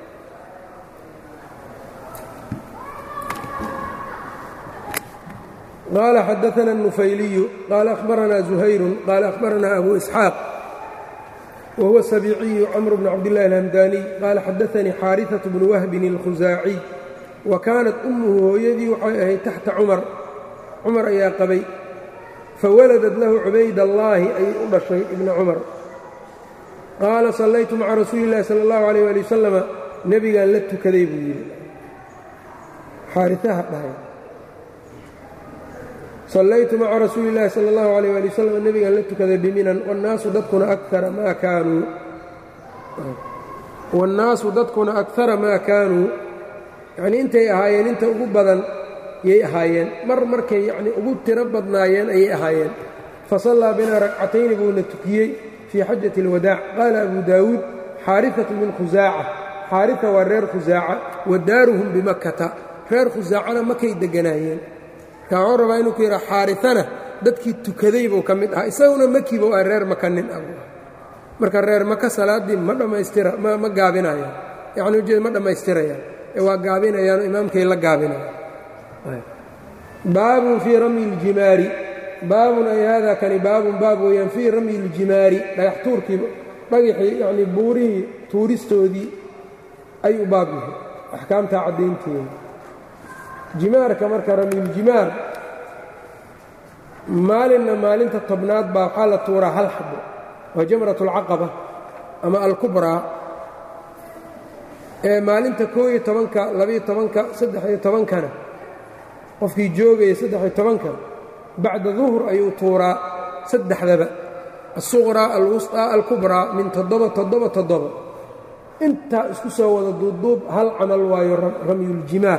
qال xdثna النufayliyu qال أخbarana زuhayru qال أخbarana أbu إسxاaq whuwa السبيciyu cmr بن cabdاللahi الhمdاني qال xadaثnii xاariثaة بن whbin الkhusaaciي wa kaanat أmhu hooyadii waxay ahayd taxta cumar cumar ayaa qabay fawaladat lahu cubayd الlahi ayay u dhashay ibna cumar qaala sallaytu maca rasuuli الlahi salى الlaه عalيه alي waslama nebigaan la tukaday buu yidhi xaariaha dhahay sallaytu maca rasuuli اllahi salى اllahu alيyh ali wasalam nebigaan la tukaday biminan wannaasu dadkuna akara maa kaanuu wاnnaasu dadkuna akara maa kaanuu yacnii intay ahaayeen inta ugu badan yay ahaayeen mar markay yacnii ugu tiro badnaayeen ayay ahaayeen fasallaa binaa ragcatayni buuna tukiyey fii xajati اlwadaac qaala abu daawuud xaariatu min khusaaca xaarita waa reer khusaaca wa daaruhum bimakkata reer khusaacana makay degganaayeen marka waxuu rabaa inuu ku yidhaa xaaritana dadkii tukaday buu ka mid ahaa isaguna makiba waa reer maka nin ah marka reer maka salaaddii ma dhammaystira ma gaabinayaan yacni ujeed ma dhammaystirayaan ee waa gaabinayaanoo imaamkay la gaabinayaan baabun fii ramyi اljimaari baabun ay haadaa kani baabun baab weeyaan fii ramyi اljimaari dhagax tuurkii dhagaxii yacnii buurihii tuuristoodii ay u baab yahay axkaamtaa caddaynteeda jimaarka marka ramyuljimaar maalinna maalinta tobnaad baa waxaa la tuuraa hal xabo waa jamrat اlcaqaba ama alkubraa ee maalinta koo iyo tobanka labaiyo tobanka saddex-iyo tobankana qofkii joogaya saddex-iyo tobanka bacda duhur ayuu tuuraa saddexdaba alsuqraa alwusطaa alkubraa min toddoba toddoba toddoba intaa isku soo wada duubduub hal camal waayo ramyuljimaar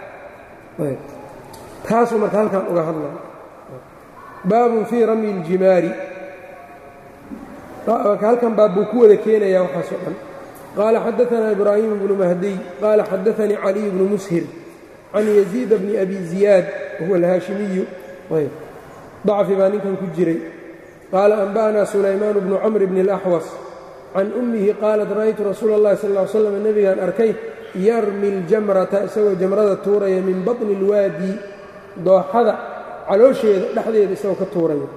taasuu marka halkan uga hadlaya baabun fii ramyi اljimaari halkan baab buu ku wada keenayaa waxaasoo dhan qaala xadaثna ibraahiim bnu mahdiy qaala xadaثanii caliy bnu mushir can yaziid bni abi ziyaad wahuwa alhaashimiyu dacfi baa ninkan ku jiray qaala anba'na sulaymaan bnu camr bni اlaxwas can ummihi qaalat ra'aytu rasuula اllahi sal ll ly slam nebigaan arkay yarmi اljamrata isagoo jamrada tuuraya min baطni اlwaadi dooxada caloosheeda dhexdeeda isagoo ka tuuraya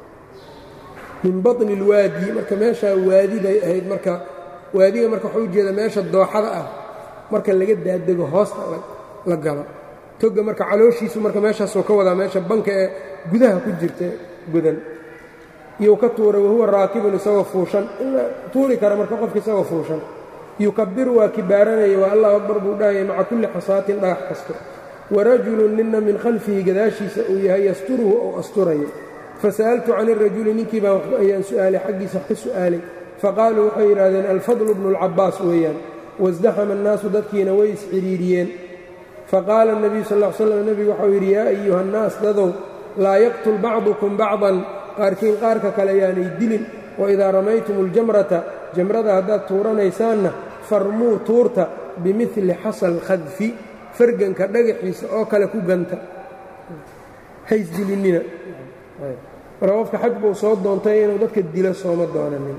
min baطni اlwaadi marka meeshaa waadiday ahayd marka waadiga marka waxuu ujeeda meesha dooxada ah marka laga daadego hoosta la galo toga marka calooshiisu marka meeshaasuu ka wadaa meesha banka ee gudaha ku jirta godan iyuu ka tuuray wahuwa raakibun isagoo fuushan in la tuuri kara marka qofka isagoo fuushan yukabiru waa kibaaranaya waa allahu akbar buu dhahaya maca kulli xasaatin dhagax kasto warajulun nina min khalfihi gadaashiisa uu yahay yasturuhu ou asturayo fasa'altu can irajuli ninkii baan ayaan su'aalay xaggiisa wax ka su'aalay faqaaluu waxay yidhaahdeen alfadlu bnu اlcabaas weeyaan wasdaxama annaasu dadkiina way iscidhiiriyeen faqaala الnabiyu sal ll slam nebigu waxau yidhi yaa ayuha annaas dadow laa yaqtul bacdukum bacdan qaarkiin qaarka kale yaanay dilin waidaa ramaytum اljamrata jamrada haddaad tuuranaysaanna farmuu tuurta bimili xasal khadfi farganka dhagaxiisa oo kale ku ganta haysdilinina marka qofka xaj buu soo doontay inuu dadka dilo sooma doonanin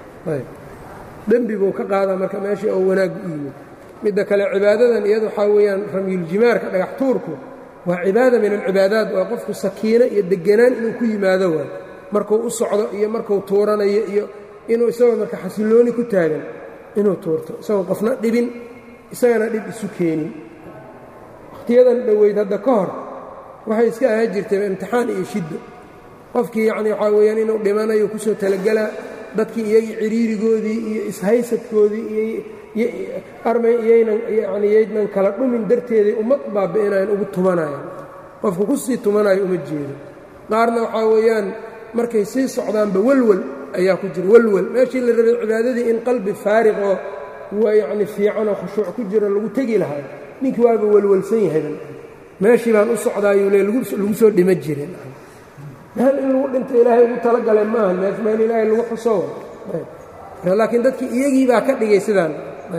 dembi buu ka qaadaa marka meeshii oo wanaag u yimid midda kale cibaadadan iyada waxaa weeyaan ramyuljimaarka dhagax tuurku waa cibaada min alcibaadaat waa qofku sakiino iyo deganaan inuu ku yimaado waay markuu u socdo iyo markuu tuuranayo iyo inuu isagoo marka xasillooni ku taagan inuu tuurto isagoo qofna dhibin isagana dhib isu keenin wakhtiyadan dhoweyd hadda ka hor waxay iska ahaan jirtay imtixaan iyo shiddo qofkii yacni waxaa weeyaan inuu dhimanayo kusoo talagelaa dadkii iyagii ciriirigoodii iyo ishaysadkoodii iyo armay iyaynan yacni yaydnan kala dhumin darteeday ummad baabi'inayan ugu tumanayaan qofku ku sii tumanayo uma jeedo qaarna waxaa weeyaan markay sii socdaanba welwel ayaa ku jira welwel meeshii la rabay cibaadadii in qalbi faariq oo waa yacni fiicanoo khushuuc ku jiro lagu tegi lahaa ninkii waaba welwelsan yahay meeshii baan u socdaayuu le lagu soo dhima jirin meel in lagu dhinto ilaahay ugu talagale maaha meesh meel ilaahay lagu xuso laakiin dadkii iyagii baa ka dhigay sidaan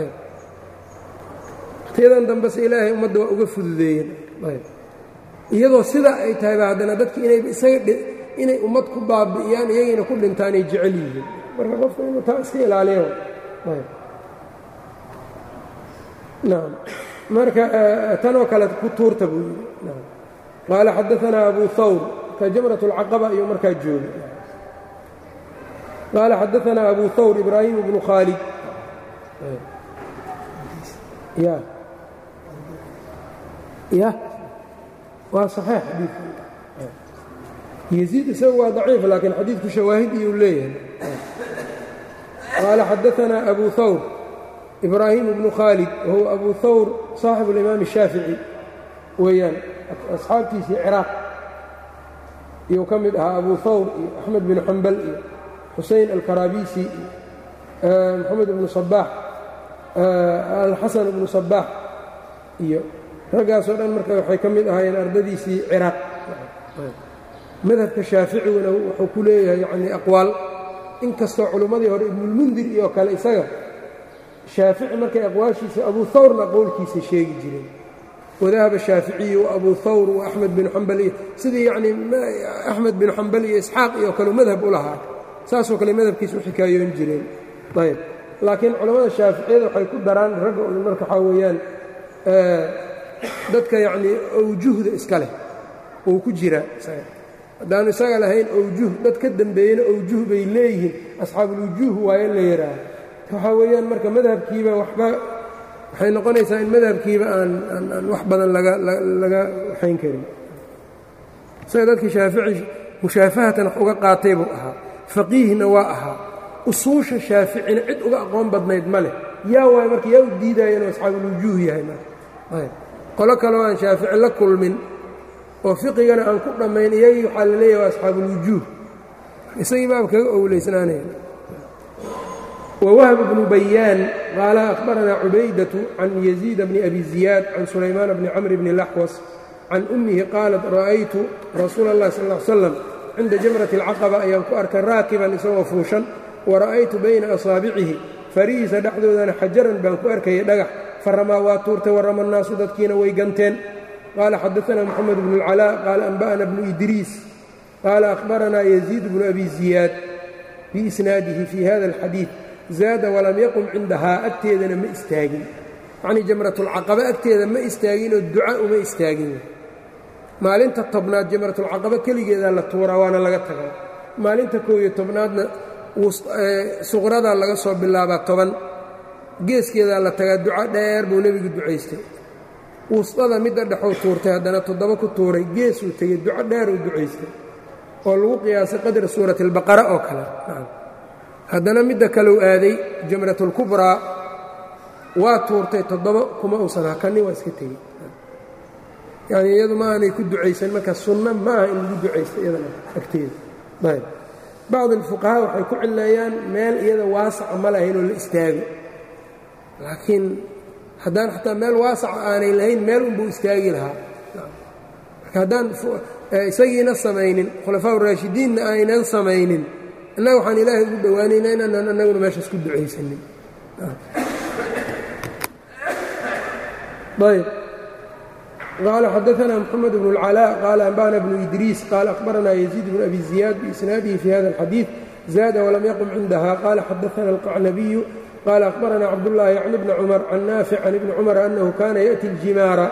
wakhtiyadan dambese ilaahay ummadda waa uga fududeeyeen iyadoo sidaa ay tahay ba haddana dadkii inay isaga inay ummad ku baabi'iyaan iyagiina ku dhintaanay jecel yihiin marka qofka inuu taa iska ilaaliyo nacam marka tanoo kale ku tuurta buu yidhi qaala xadaanaa abu hawr ka jamrat اlcaqaba ayuu markaa jooga qaala xadaanaa abu hawr ibraahim bnu khaalid ya ya waa صaxiix xadiidku yeziid isagu waa daciif laakiin xadiidku shawaahid iyuu leeyahay qaala xadaanaa abu hawr ibraahim bnu khaalid wahuwa abu hawr saaxibu اlimaam الshaafici weeyaan asxaabtiisii ciraaq iyuu ka mid ahaa abu hawr iyo axmed binu xambal iyo xusein alkarabisi iyo moxamed ibnu sabaax alxasan ibnu sabaax iyo raggaasoo dhan marka waxay ka mid ahaayeen ardadiisii ciraaq madhabka shaaficiguna wuxuu ku leeyahay yacnii aqwaal inkastoo culimmadii hore ibnulmundir iyo kale isaga shaafici markay aqwaashiisa abu hawrna qowlkiisa sheegi jireen wadahaba shaaficiyi wa abu hawr wa axmed binu xambal iyo sidii yacnii axmed binu xambal iyo isxaaq iyo kale madhab u lahaa saasoo kale madhabkiisa u xikaayoon jireen ayb laakiin culammada shaaficiyada waxay ku daraan ragga un marka waxaa weeyaan dadka yacnii awjuhda iska leh uu ku jiraa haddaanu isaga lahayn awjuh dad ka dembeeyena awjuh bay leeyihiin asxaabulwujuuh waayo la yidhaaha waxaa weeyaan marka madhabkiiba waxba waxay noqonaysaa in madhabkiiba aan aan wax badan laga laga waxayn karin isaga dadkii shaafici mushaafahatan wax uga qaatay buu ahaa faqiihna waa ahaa usuusha shaaficina cid uga aqoon badnayd ma leh yaa waay marka yaa u diidaya inuu asxaabulwujuuh yahay marka qolo kaleo aan shaafici la kulmin oo fiqigana aan ku dhammayn iyagii waxaa la leeyahay waa asxaabulwujuuh isagii baaba kaga owleysnaanaya wwhb bnu bayaan qaala akhbaranaa cubaydaة can yaziid bni abi ziyaad can sulaymaan bni camr bni laxwas can ummihi qaalat ra'aytu rasuula اllahi sal ا l slam cinda jamrati اlcaqaba ayaan ku arkay raakiban isagoo fuushan wara'aytu bayna asaabicihi farihiisa dhexdoodana xajaran baan ku arkayay dhagax faramaa waa tuurtay warama naasu dadkiina way ganteen qaala xadaثna moxamed bnu اlcalaa qaala anba'na bnu idriis qaala akhbaranaa yaziid bnu abi ziyaad biisnaadihi fi hada اlxadiiث zaada walam yaqum cindahaa agteedana ma istaagin yacnii jamratulcaqaba agteeda ma istaaginoo duca uma istaagin maalinta tobnaad jamratulcaqaba keligeedaa la tuuraa waana laga tagaa maalinta koow iyo tobnaadna suqradaa laga soo bilaabaa toban geeskeedaa la tagaa duco dheer buu nebigu ducaystay wustada midda dhexuu tuurtay haddana toddoba ku tuuray geesuu tegey duco dheeruu ducaystay oo lagu qiyaasay qadra suurati albaqara oo kale haddana midda kaleu aaday jamratulkubraa waa tuurtay toddoba kuma uusan hakanin waa iska tegey yacnii iyadu ma aanay ku ducaysan marka sunno ma aha in lagu ducaysto iyadana agteeda ayb bacd alfuqahaa waxay ku cileeyaan meel iyada waasaca ma lahayn oo la istaago laakiin haddaan xataa meel waasaca aanay lahayn meel unbuu istaagi lahaa marka haddaan isagiina samaynin khulafaa uraashidiinna aynan samaynin innaga waxaan ilaahay ugu dhowaanaynaa inaanaan annaguna meeshaas ku ducaysanin ayb qaala xadaثna mxamed bn اlcalاء qaala anba'na bnu idriis qaala akhbarana yaziid bn abi ziyaad biisnaadihi fi hada اlxadiiث zaada walam yaqum cindaha qaala xadaثna اlqacnabiyu qaala akhbarana cabdullaahi can ibni cumar can naafic can ibni cumar annahu kana yaأti اljimaara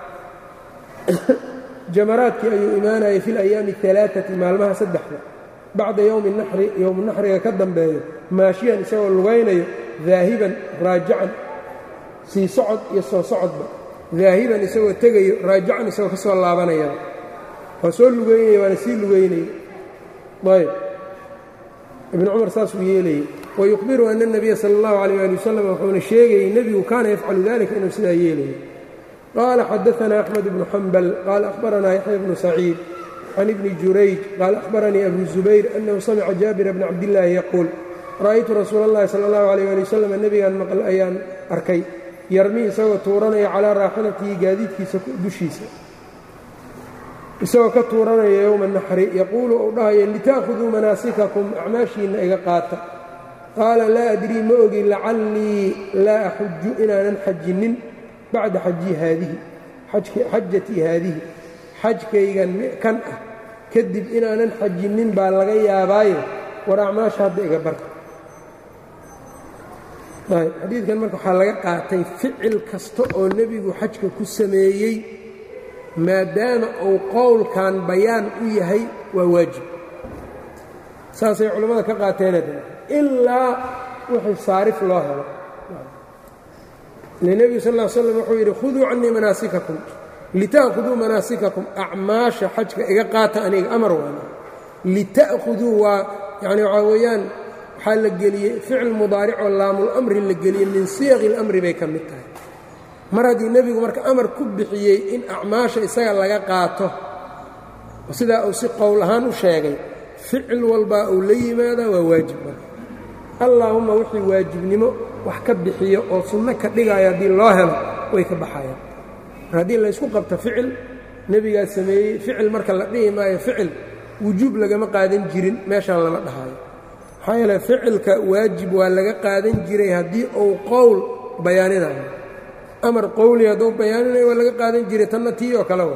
jamaraadkii ayuu imaanayay fi اlayaami الثalaaثati maalmaha saddexda bacda yowmi naxri yowmu naxriga ka dambeeyo maashiyan isagoo lugaynayo daahiban raajacan sii socod iyo soo socodba daahiban isagoo tegayo raajacan isagoo ka soo laabanaya waa soo lugaynaya waana sii lugaynaya ayb ibnu cumar saasuu yeelayey wayukhbiru ana اnabiya sala اllahu alayh ali wasalam wuxuuna sheegayey nebigu kaana yafcalu dalika inuu sidaa yeelayo qaala xadaثna axmed bnu xambal qaala akhbaranaa yaxya bnu saciid can ibni jurayj qaala akhbaranii abu zubayr annahu samica jaabira bna cabdillaahi yaquul ra'aytu rasuula اllahi sala اllahu alayh ali wasalam nebigaan maql ayaan arkay yarmi isagoo tuuranaya calaa raaxilatihi gaadiidkiisa dushiisa isagoo ka tuuranaya yowma naxri yaquulu uu dhahaya lita'khuduu manaasikakum acmaashiinna iga qaata qaala laa adrii ma ogi lacallii laa axuju inaanan xajinin bacda xajii haadihi xajatii haadihi xajkaygan kan ah kadib inaanan xajinin baa laga yaabaayo war acmaasha hadda iga barta xadiidkan marka waxaa laga qaatay ficil kasta oo nebigu xajka ku sameeyey maadaama uu qowlkan bayaan u yahay waa waajib saasay culammada ka qaateena ilaa wixii saarif loo helo ile nebigu sal ll ly slam wuxuu yidhi khuduu cannii manaasikakum lita'khuduu manaasikakum acmaasha xajka iga qaata aniga amar waana lita'khuduu waa yacni waxaa weeyaan waxaa la geliyey ficil mudaaricoo laamulamri la geliyey min siyaqi اlamri bay ka mid tahay mar haddii nebigu marka amar ku bixiyey in acmaasha isaga laga qaato sidaa uu si qowl ahaan u sheegay ficil walbaa uu la yimaadaa waa waajib marka allaahumma wixii waajibnimo wax ka bixiyo oo sunno ka dhigayo haddii loo helo way ka baxayaan mar haddii laysku qabto ficil nebigaa sameeyey ficil marka la dhihi maayo ficil wujuub lagama qaadan jirin meeshaan lama dhahayo maxaa yeele ficilka waajib waa laga qaadan jiray haddii uu qowl bayaaninayo amar qowli hadduu bayaaninayo waa laga qaadan jiray tanna tii oo kale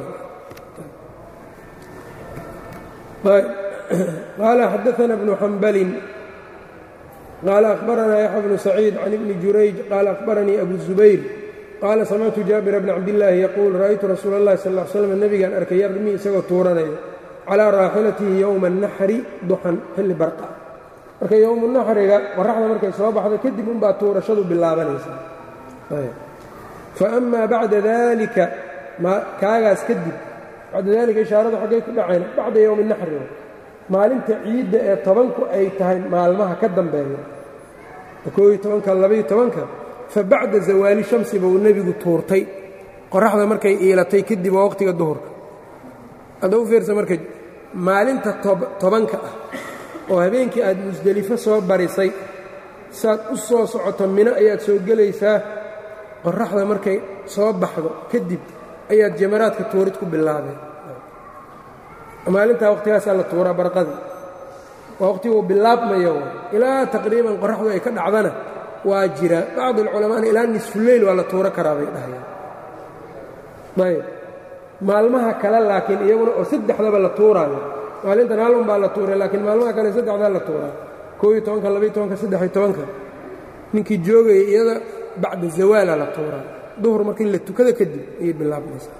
wa qaala xadaana bnu xambalin qaala akhbaranaa yaxya bnu saciid can ibni jurayj qaala akhbaranii abu zubayr qaala samictu jaabira bna cabdillaahi yaquul ra'aytu rasuula اllahi sal ll slam nebigaan arkay yarmi isagoo tuuranaya calaa raaxilatihi yowma naxri duxan xilli barqa marka yowmu naxriga qoraxda markay soo baxdo kadib unbaa tuurashadu bilaabanaysaa fa amaa bacda daalika kaagaas kadib bacda daalika ishaaradu xaggay ku dhaceen bacda yowmi naxri maalinta ciidda ee tobanku ay tahay maalmaha ka dambeeya kooiyo tobanka labaiyo tobanka fa bacda zawaali shamsi buu nebigu tuurtay qoraxda markay iilatay kadib waa waqhtiga duhurka hadda u fiirsa marka maalinta tobanka ah oo habeenkii aad musdelifo soo barisay saad u soo socoto mino ayaad soo gelaysaa qoraxda markay soo baxdo kadib ayaad jamaraadka tuurid ku bilaabeen maalintaa waqhtigaasaa la tuuraa barqadii waa waqhtiguu bilaabmaya ilaa taqriiban qoraxdu ay ka dhacdana waa jira bacd alculamaana ilaa nisfuleyl waa la tuuro karaa bay dhahayaan ayb maalmaha kale laakiin iyaguna oo saddexdaba la tuuraayo maalintan hal un baa la tuuray laakiin maalmaha kale saddexdaa la tuuraa kooiyo tobanka labaiyo tobanka saddexiyo tobanka ninkii joogaya iyada bacda zawaala la tuuraa duhur markii la tukada kadib ayay bilaabmaysaa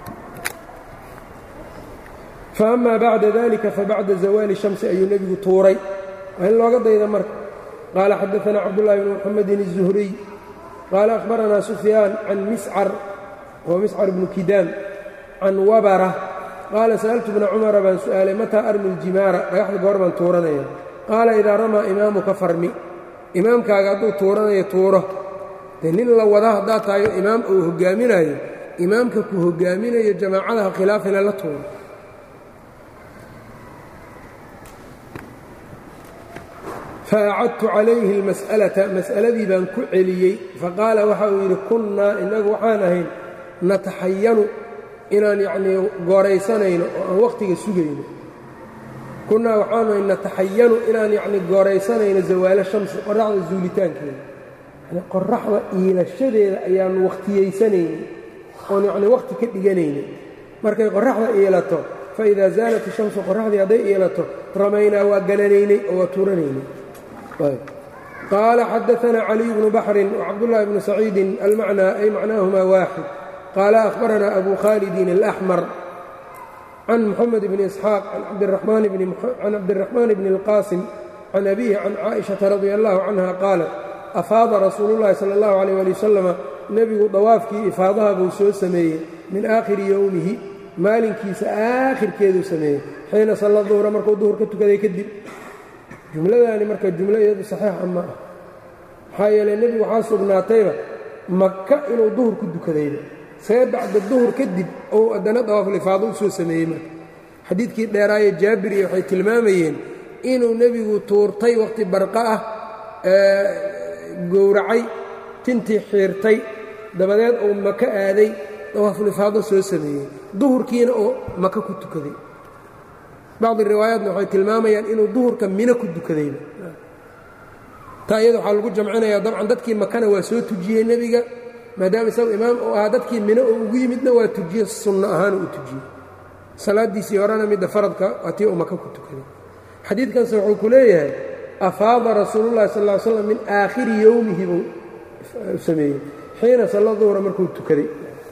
fa amaa bacda dalika fabacda zawaali shamsi ayuu nebigu tuuray waa in looga dayda marka qaala xadaanaa cabdullaahi bni muxamedin الzuhriy qaala akhbaranaa sufyaan can miscar wa miscar bnu kidaam can wabara qaala sa'altu bna cumara baan su'aalay mataa armi ljimaara dhagaxda goor baan tuuranaya qaala idaa ramaa imaamuka farmi imaamkaaga hadduu tuuranayo tuuro dee nin la wada haddaad tahayo imaam uu hoggaaminayo imaamka ku hoggaaminayo jamaacadaha khilaafina la tuuro faacadtu calayhi اlmas'alata mas'aladii baan ku celiyey faqaala waxa uu yidhi kunnaa innagu waxaan ahayn nataxayanu inaan yacnii gooraysanayno oo aan wakhtiga sugayno kunnaa waxaanu ahayn nataxayanu inaan yacnii gooraysanayno zawaalo shamsi qoraxda zuulitaankeeda yani qoraxda iilashadeeda ayaannu wakhtiyaysanaynin oon yacnii wakhti ka dhiganaynay markay qoraxda iilato fa idaa zaalat ishamsu qoraxdii hadday iilato ramaynaa waa gananaynay oo waa tuuranaynay qaala xadaanaa caliy bnu baxrin wacabdullaahi bnu saciidin almacnaa ay macnaahumaa waaxid qaala ahbaranaa abu khaalidin alaxmar can muxamed bni isxaaq can cabdiraxmaan bni اlqaasim can abihi can caaئiشhaةa radi allahu canha qaalat afaada rasuulu llahi sala اllahu alيyh ali wasalama nebigu dawaafkii ifaadaha buu soo sameeyey min aakhiri yowmihi maalinkiisa aakhirkeeduu sameeyey xiina salla duhra markuu duhur ka tukaday kadib jumladaani marka jumlo iyadu saxiixa ma ah maxaa yeeley nebigu waxaa sugnaatayba maka inuu duhur ku dukadayba see bacda duhur kadib ou haddana dawaafulifaado u soo sameeyey marka xadiidkii dheeraaye jaabiriya waxay tilmaamayeen inuu nebigu tuurtay wakhti barqa ah gowracay tintii xiirtay dabadeed uu maka aaday dawaafulifaado soo sameeyey duhurkiina oo maka ku tukaday bacdi riwaayaatna waxay tilmaamayaan inuu duhurka mino ku dukadayba taa iyada waxaa lagu jamcinayaa dabcan dadkii makana waa soo tujiyey nebiga maadaama isagu imaam uu ahaa dadkii mino oo ugu yimidna waa tujiye sunno ahaan uu tujiyey salaaddiisii horena midda faradka waa tii uu maka ku tukaday xadiidkanse wuxuu ku leeyahay afaada rasuulullahi sal ll ly slam min aakhiri yowmihi buu sameeyey xiina salla duhra markuu tukaday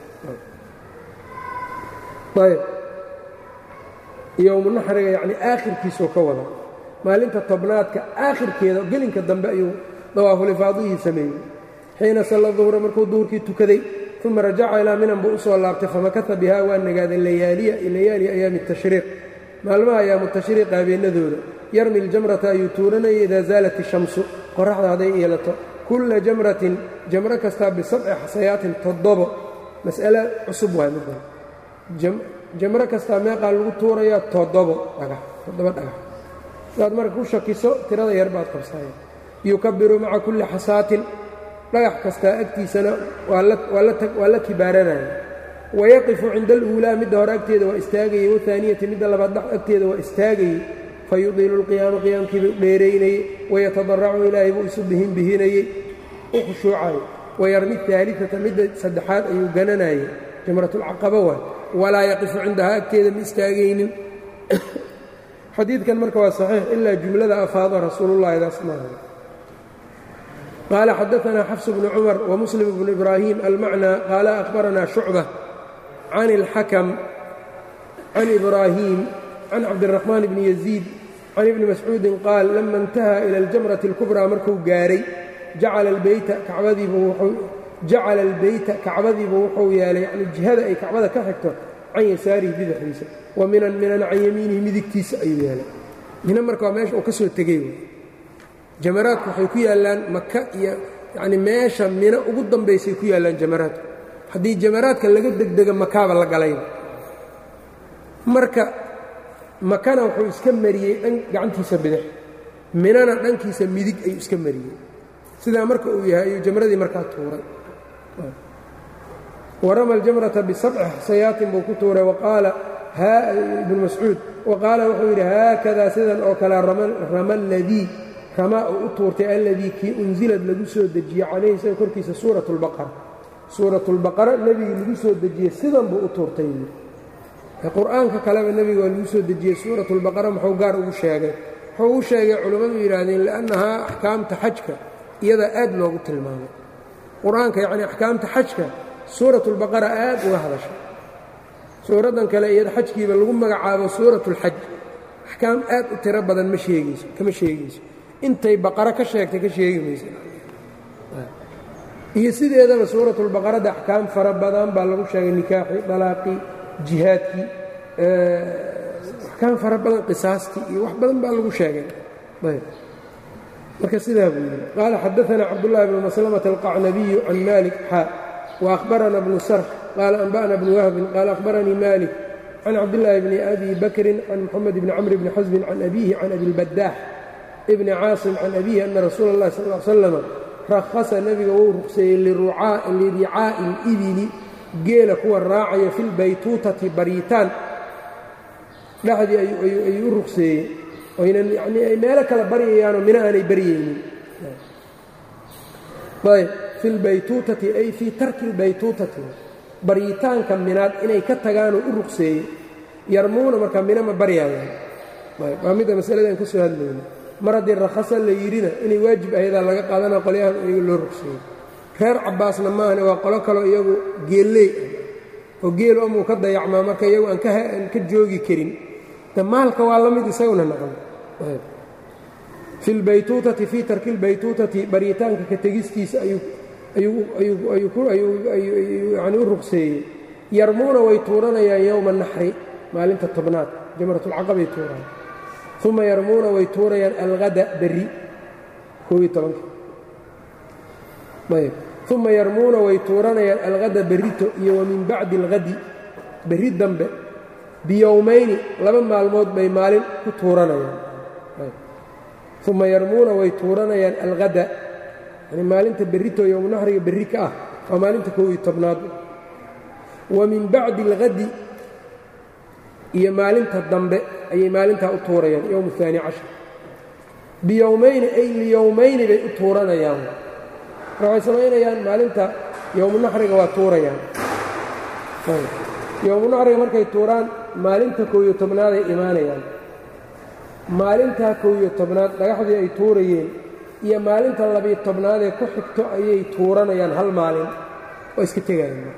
ayb yowmu naxriga yacni aakhirkiisuu ka wada maalinta tobnaadka aakhirkeeda gelinka dambe ayuu dawaafulifaadihii sameeyey xiina salla duhra markuu duhurkii tukaday uma rajaca ilaa minan buu u soo laabtay famakata bihaa waa nagaaday layaaliya layaali ayaami tashriiq maalmaha ayaamu tashriiq habeennadooda yarmi ljamrata ayuu tuuranayay idaa zaalat ishamsu qoraxda hadday yeelato kulla jamratin jamro kastaa bisabci xasayaatin toddobo mas'ale cusub waay midda jamro kastaa meeqaa lagu tuurayaa toddobo dhagax toddobo dhagax sidaad marka ku shakiso tirada yar baad qabsaya yukabiru maca kulli xasaatin dhagax kastaa agtiisana waa la kibaaranaya wayaqifu cinda aluulaa midda hore agteeda waa istaagayey wahaaniyati midda labaad agteeda waa istaagayey fayudiilu lqiyaama qiyaamkiibuu dheeraynayey wayatadaracu ilaahay buu isu bihin bihinayey u khushuucayo wayarmi aaliata midda saddexaad ayuu gananayey jamratulcaqaba waay walaa yaqifu cindahaa agteeda ma istaagaynin xadiidkan marka waa saxiix ilaa jumlada afaada rasuulullahi daas maaha qaala xadaanaa xafs bnu cumar wamuslim bnu ibraahim almacnaa qaala akhbaranaa shucba can اlxakam can ibraahim can cabdiraxmaan bni yaziid can ibni mascuudin qaal lama intaha ila aljamrati اlkubraa markuu gaaray jacala albeyta kacbadiibu wuxuu yeelay yani jihada ay kacbada ka xigto can yasaarihi bidaxdiisa wa minan minan can yamiinihi midigtiisa ayuu yeelay mina marka waa meesha uu ka soo tegey jamaraadku waxay ku yaallaan maka iyo yacni meesha mina ugu dambaysay ku yaallaan jamaraadku haddii jamaraadka laga degdega makaaba la galayba marka makana wuxuu iska mariyey dhan gacantiisa bidix minana dhankiisa midig ayuu iska mariyey sidaa marka uu yahay ayuu jamradii markaa tuuray warama aljamrata bisabci xasayaatin buu ku tuuray waqaala ibnu mascuud wa qaala wuxuu yidhi haakadaa sidan oo kale rama aladii ramaa uu u tuurtay alladii kii unsilad lagu soo dejiyey calayhi isaga korkiisa suurat اlbaqara suurat اlbaqara nebigii lagu soo dejiyey sidan buu u tuurtay qur'aanka kaleba nebiga waa lagu soo dejiyey suurat اlbaqara muxuu gaar ugu sheegay wuxuu u sheegay culammadu yidhaahdeen li'annahaa axkaamta xajka iyadaa aad loogu tilmaamay qur-aanka yacni axkaamta xajka suurat اlbaqara aad uga hadashay suuraddan kale iyada xajkiiba lagu magacaabo suurat اlxaj axkaam aad u tiro badan ma sheegayso kama sheegayso intay baqaro ka sheegtay ka sheegi maysa iyo sideedaba suuratulbaqarada axkaam fara badan baa lagu sheegay nikaaxii dalaaqii jihaadkii axkaam fara badan qisaastii iyo wax badan baa lagu sheegay marka sidaa buu yidhi qaala xadaanaa cabdullahi bnu maslamata alqacnabiyu can malik xaa waأhbarana bnu sarx qaala anba'na bnu wahbin qaala akhbaranii malik can cabdillaahi bni abi bakrin can moxamed bni camr bni xasbin can abiihi can abilbadaax bni caasim can abiihi ana rasuula اllahi sal l slama rakhasa nebiga wuu ruqseeyey liricaa'i اlibili geela kuwa raacaya fi lbaytuutati baryitaan dhexdii ayuu u ruqseeyey oynan yani ay meelo kala baryayaanoo mina aanay baryaynin ayb fi lbaytuutati ay fii tarki اlbaytuutati baryitaanka minaad inay ka tagaanoo u ruqseeyey yarmuuna markaa mina ma baryayaan waa midda masaladan ka soo hadlayna mar haddii rakhasa la yidhina inay waajib ahaydaan laga qaadana qolyahan iyagu loo rugseeyey reer cabbaasna maahane waa qolo kaloo iyagu geelley ah oo geelu amuu ka dayacmaa marka iyagu aan ka joogi karin de maalka waa la mid isaguna naqan fi lbaytuutati fii tarki lbaytuutati baryitaanka ka tegistiisa ayuuyani u rugseeyey yarmuuna way tuuranayaan yowma naxri maalinta tobnaad jamratulcaqabay tuuraan uma yarmuuna way tuurayaan alhada berri ayb uma yarmuuna way tuuranayaan alhada berrito iyo wa min bacdi alhadi berri dambe biyowmayni laba maalmood bay maalin ku tuuranayaan uma yarmuuna way tuuranayaan alhada yani maalinta berrito yowmnaxriga berri ka ah waa maalinta kow iyo tobnaad wa min bacdi alhadi iyo maalinta dambe ayay maalintaa u tuurayaan yowm aani cashar biyowmayni ay liyowmayni bay u tuuranayaan marka waxay samaynayaan maalinta yowmunaxriga waa tuurayaan yowmunaxriga markay tuuraan maalinta kow iyo tobnaaday imaanayaan maalintaa kow iyo tobnaad dhagaxdii ay tuurayeen iyo maalinta labiyo tobnaadee ku xigto ayay tuuranayaan hal maalin oo iska tegayaan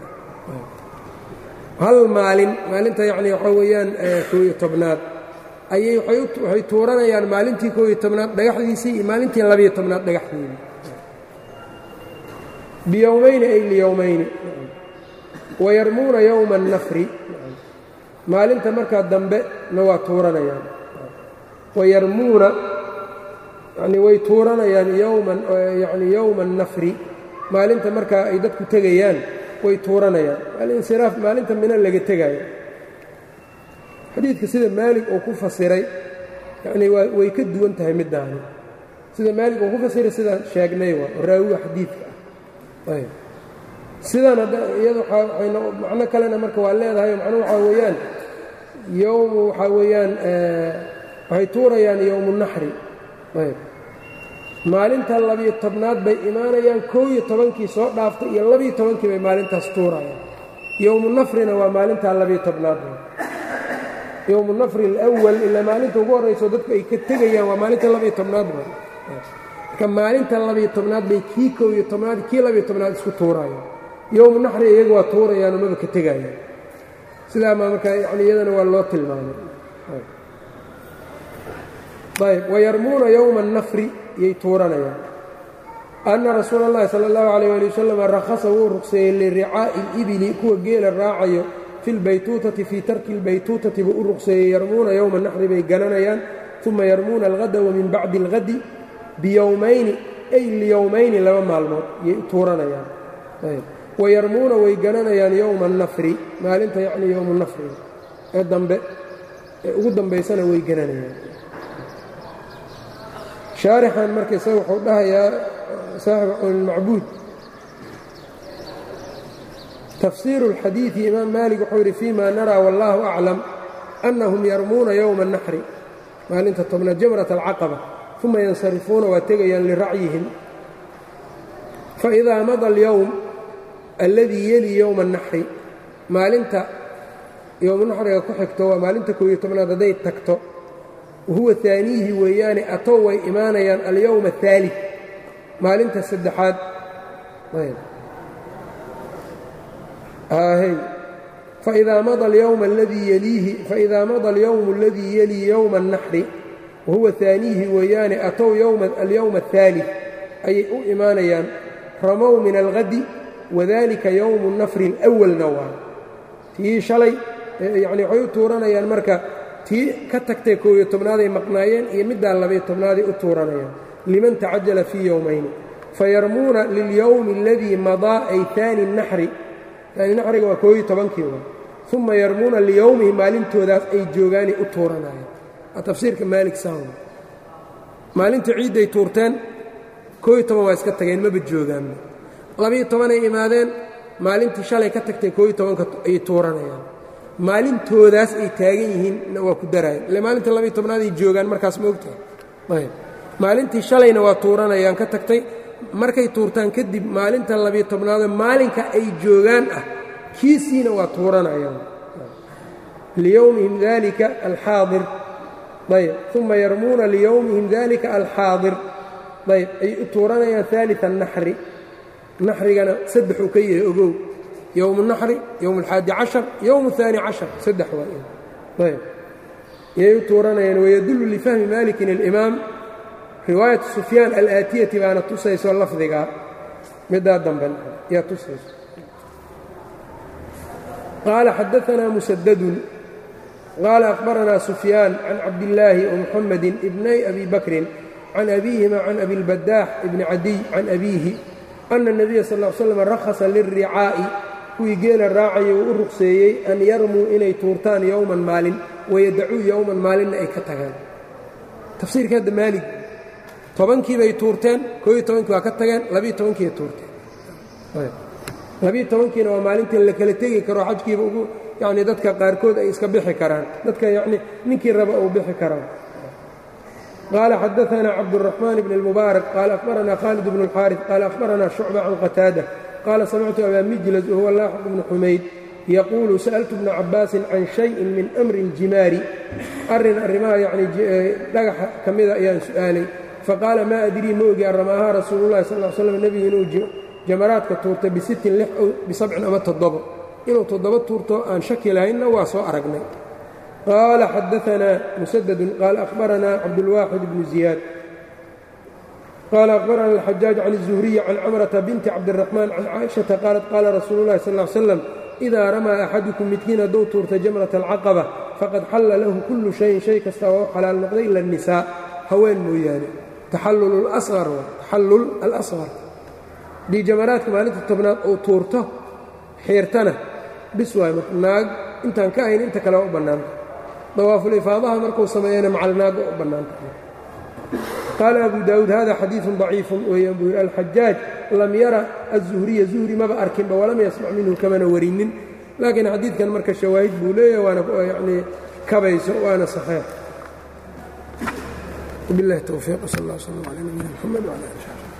hal maalin maalinta yacni waxaa weeyaan kow iyo tobnaad ayay waxay tuuranayaan maalintii kow iyo tobnaad dhagaxdiisii iyo maalintii labiyo tobnaad dhagaxdeedii biyowmayni ay liyowmayni wayarmuuna yowma annafri maalinta markaa dambe na waa tuuranayaan wayarmuuna yacnii way tuuranayaan yowman yacni yowma annafri maalinta markaa ay dadku tegayaan way tuuranayaan alinsiraaf maalinta mina laga tegaayo xadiidka sida maalig uu ku fasiray yacnii waa way ka duwan tahay middaani sida maalig uu ku fasiray sidaan sheegnay waa oo raawiga xadiidka ah ayb sidan iyada waayna macno kalena marka waa leedahay macnuhu waxaa weeyaan yowmu waxaa weeyaan waxay tuurayaan yowmu naxri ayb maalinta labiyo tobnaad bay imaanayaan koo iyo tobankii soo dhaaftay iyo labiyo tobankii bay maalintaas tuurayaan yowmu nafrina waa maalintaa labiyo tobnaad yowmu nafri alawal ilaa maalinta ugu horrayso dadku ay ka tegayaan waa maalinta labiyo tobnaad ba marka maalinta labiyo tobnaad bay kii kow iyo tobnaad kii labiyo tobnaad isku tuurayaan yowmu naxri iyagu waa tuurayaanoo maba ka tegayaan sidaama marka yani iyadana waa loo tilmaamay ayb wayarmuuna yowma annafri yay tuuranayaan anna rasuula اllahi sala اllahu alayh ali wasalam rakhasa wuu ruqseeyey liricaa'i اlibili kuwa geela raacayo fi lbaytuutati fii tarki اlbaytuutati buu u ruqseeyey yarmuuna yowma naxri bay gananayaan uma yarmuuna alhada wa min bacdi اlhadi biyowmayni ay liyowmayni laba maalmood yay tuuranayaan wayarmuuna way gananayaan yowma annafri maalinta yacni yowmu nafri ee dambe ee ugu dambaysana way gananayaan shaarixan marka isaga wuxuu dhahayaa saaxibu qowlilmacbuud tafsiiru اlxadiidi imaam maalik wuxuu yidhi fima naraa wallaahu aclam annahum yarmuuna yowma الnaxri maalinta tobnaad jamrat alcaqaba uma yansarifuuna waa tegayaan liracyihim faidaa mada اlyowm alladii yeli yowma الnaxri maalinta yowmunaxriga ku xigto waa maalinta koob iyo tobnaad hadday tagto wahuwa aaniihi weeyaane atow way imaanayaan alyowma aلثaalid maalinta saddexaad faidaa mada alyowm aladii yeliihi faidaa mada alyowm aladii yelii yowma الnaxri wahuwa aaniihi weeyaane atow alyowma aلثaalid ayay u imaanayaan ramow min alhadi wadalika yowmu الnafri اlأwalna waa tii shalay yani waxay u tuuranayaan marka tii ka tagtay koob iyo tobnaaday maqnaayeen iyo middaa labayo tobnaaday u tuuranayaan liman tacajala fii yowmayni fayarmuuna lilyowmi aladii madaa ay aani naxri aani naxriga waa koob iyo tobankii wa uma yarmuuna liyowmihi maalintoodaas ay joogaanay u tuuranayaan waa tafsiirka maalik saawn maalintii ciidday tuurteen koob iyo toban waa iska tageen maba joogaanba labiyo tobanay imaadeen maalintii shalay ka tagtay koob iyo tobanka ay tuuranayaan maalintoodaas ay taagan yihiin waa ku daraayan ile maalinta labiyo tobnaaday joogaan markaas ma ogtahay maalintii shalayna waa tuuranayaan ka tagtay markay tuurtaan kadib maalinta labiyo tobnaado maalinka ay joogaan ah kiisiina waa tuuranayaan liyowmihim dalika alxaadir ayb uma yarmuuna liyowmihim dalika alxaadir ayb ay u tuuranayaan aalia naxri naxrigana saddexuu ka yahay ogow yowm الnaxri yowm اlxaadi cashar yowm الثaani cashar saddex waa ayb yay u tuuranayaan wayadullu lifahmi malikin اlimaam riwaayatu sufyaan alaatiyati baana tusayso lafdigaa middaa dambe yaa tusayso qaala xadaanaa musadadun qaala akhbaranaa sufyaan can cabdillaahi وmuxamadi ibnay abi bakrin can abiihima can abi اlbadaax ibni cadiy can abiihi ana الnabiya sal ا l slam rakhasa lilricaa'i kuwii geela raacayay uu u ruqseeyey an yarmuu inay tuurtaan yowman maalin wayadacuu yowman maalinna ay ka tagaan tafsiirka hadda maalig tobankii bay tuurteen kooiyo tobankii waa ka tageen labiyo tobankiiay tuurteen labiyo tobankiina waa maalintii la kala tegi karo xajkiiba ugu yacni dadka qaarkood ay iska bixi karaan dadka yacni ninkii raba uu bixi karaan qaala xadaanaa cabdالraxmaan bn اlmubaarak qaala akhbaranaa khaalid bn اlxaariث qaala akhbaranaa shucba can qataada qaala samictu abaa mijlas wahuwa laaxiq bnu xumayd yaquulu sa'altu bna cabbaasin can shayin min amri اljimaari arrin arrimaha yacni dhagaxa ka mida ayaan su'aalay faqaala maa adrii ma ogi arramaahaa rasuululahi sal l slam nebigu inuu jamaraadka tuurta bisittin lix ow bisabcin ama toddobo inuu toddoba tuurto aan shaki lahaynna waa soo aragnay qaala xadaanaa musadadun qaala akhbaranaa cabdulwaaxid bnu ziyaad qaala akhbarana alxajaaj can الzuhriyi can camrata binti cabdiraxmaan can caaishata qaalat qaala rasuulu llahi sal l slam idaa ramaa axadukum midkiin hadduu tuurta jamrata alcaqaba faqad xalla lahu kullu shayin shay kasta waa u xalaal noqday ila الnisaa haween mooyaane taxallul اlasqar taxallul alasqar haddii jamaraadka maalinta tobnaad uu tuurto xiirtana bis waay marka naag intaan ka ahayn inta kale u bannaanta dawaafulifaadaha markuu sameeyana macalnaagga u bannaanta qaala abu daawuud hada xadiiثu ضaciifu weeyaan buu yidhi alxajaaj lam yara aلzuhriya zuhri maba arkinba walam yasmac minhu kamana warinin laakiin xadiidkan marka shawaahid buu leeyahay waana yani kabayso waana saxiix biاllahi towfiiq sal اllah slm alى nabiyina mxamed wعlى ali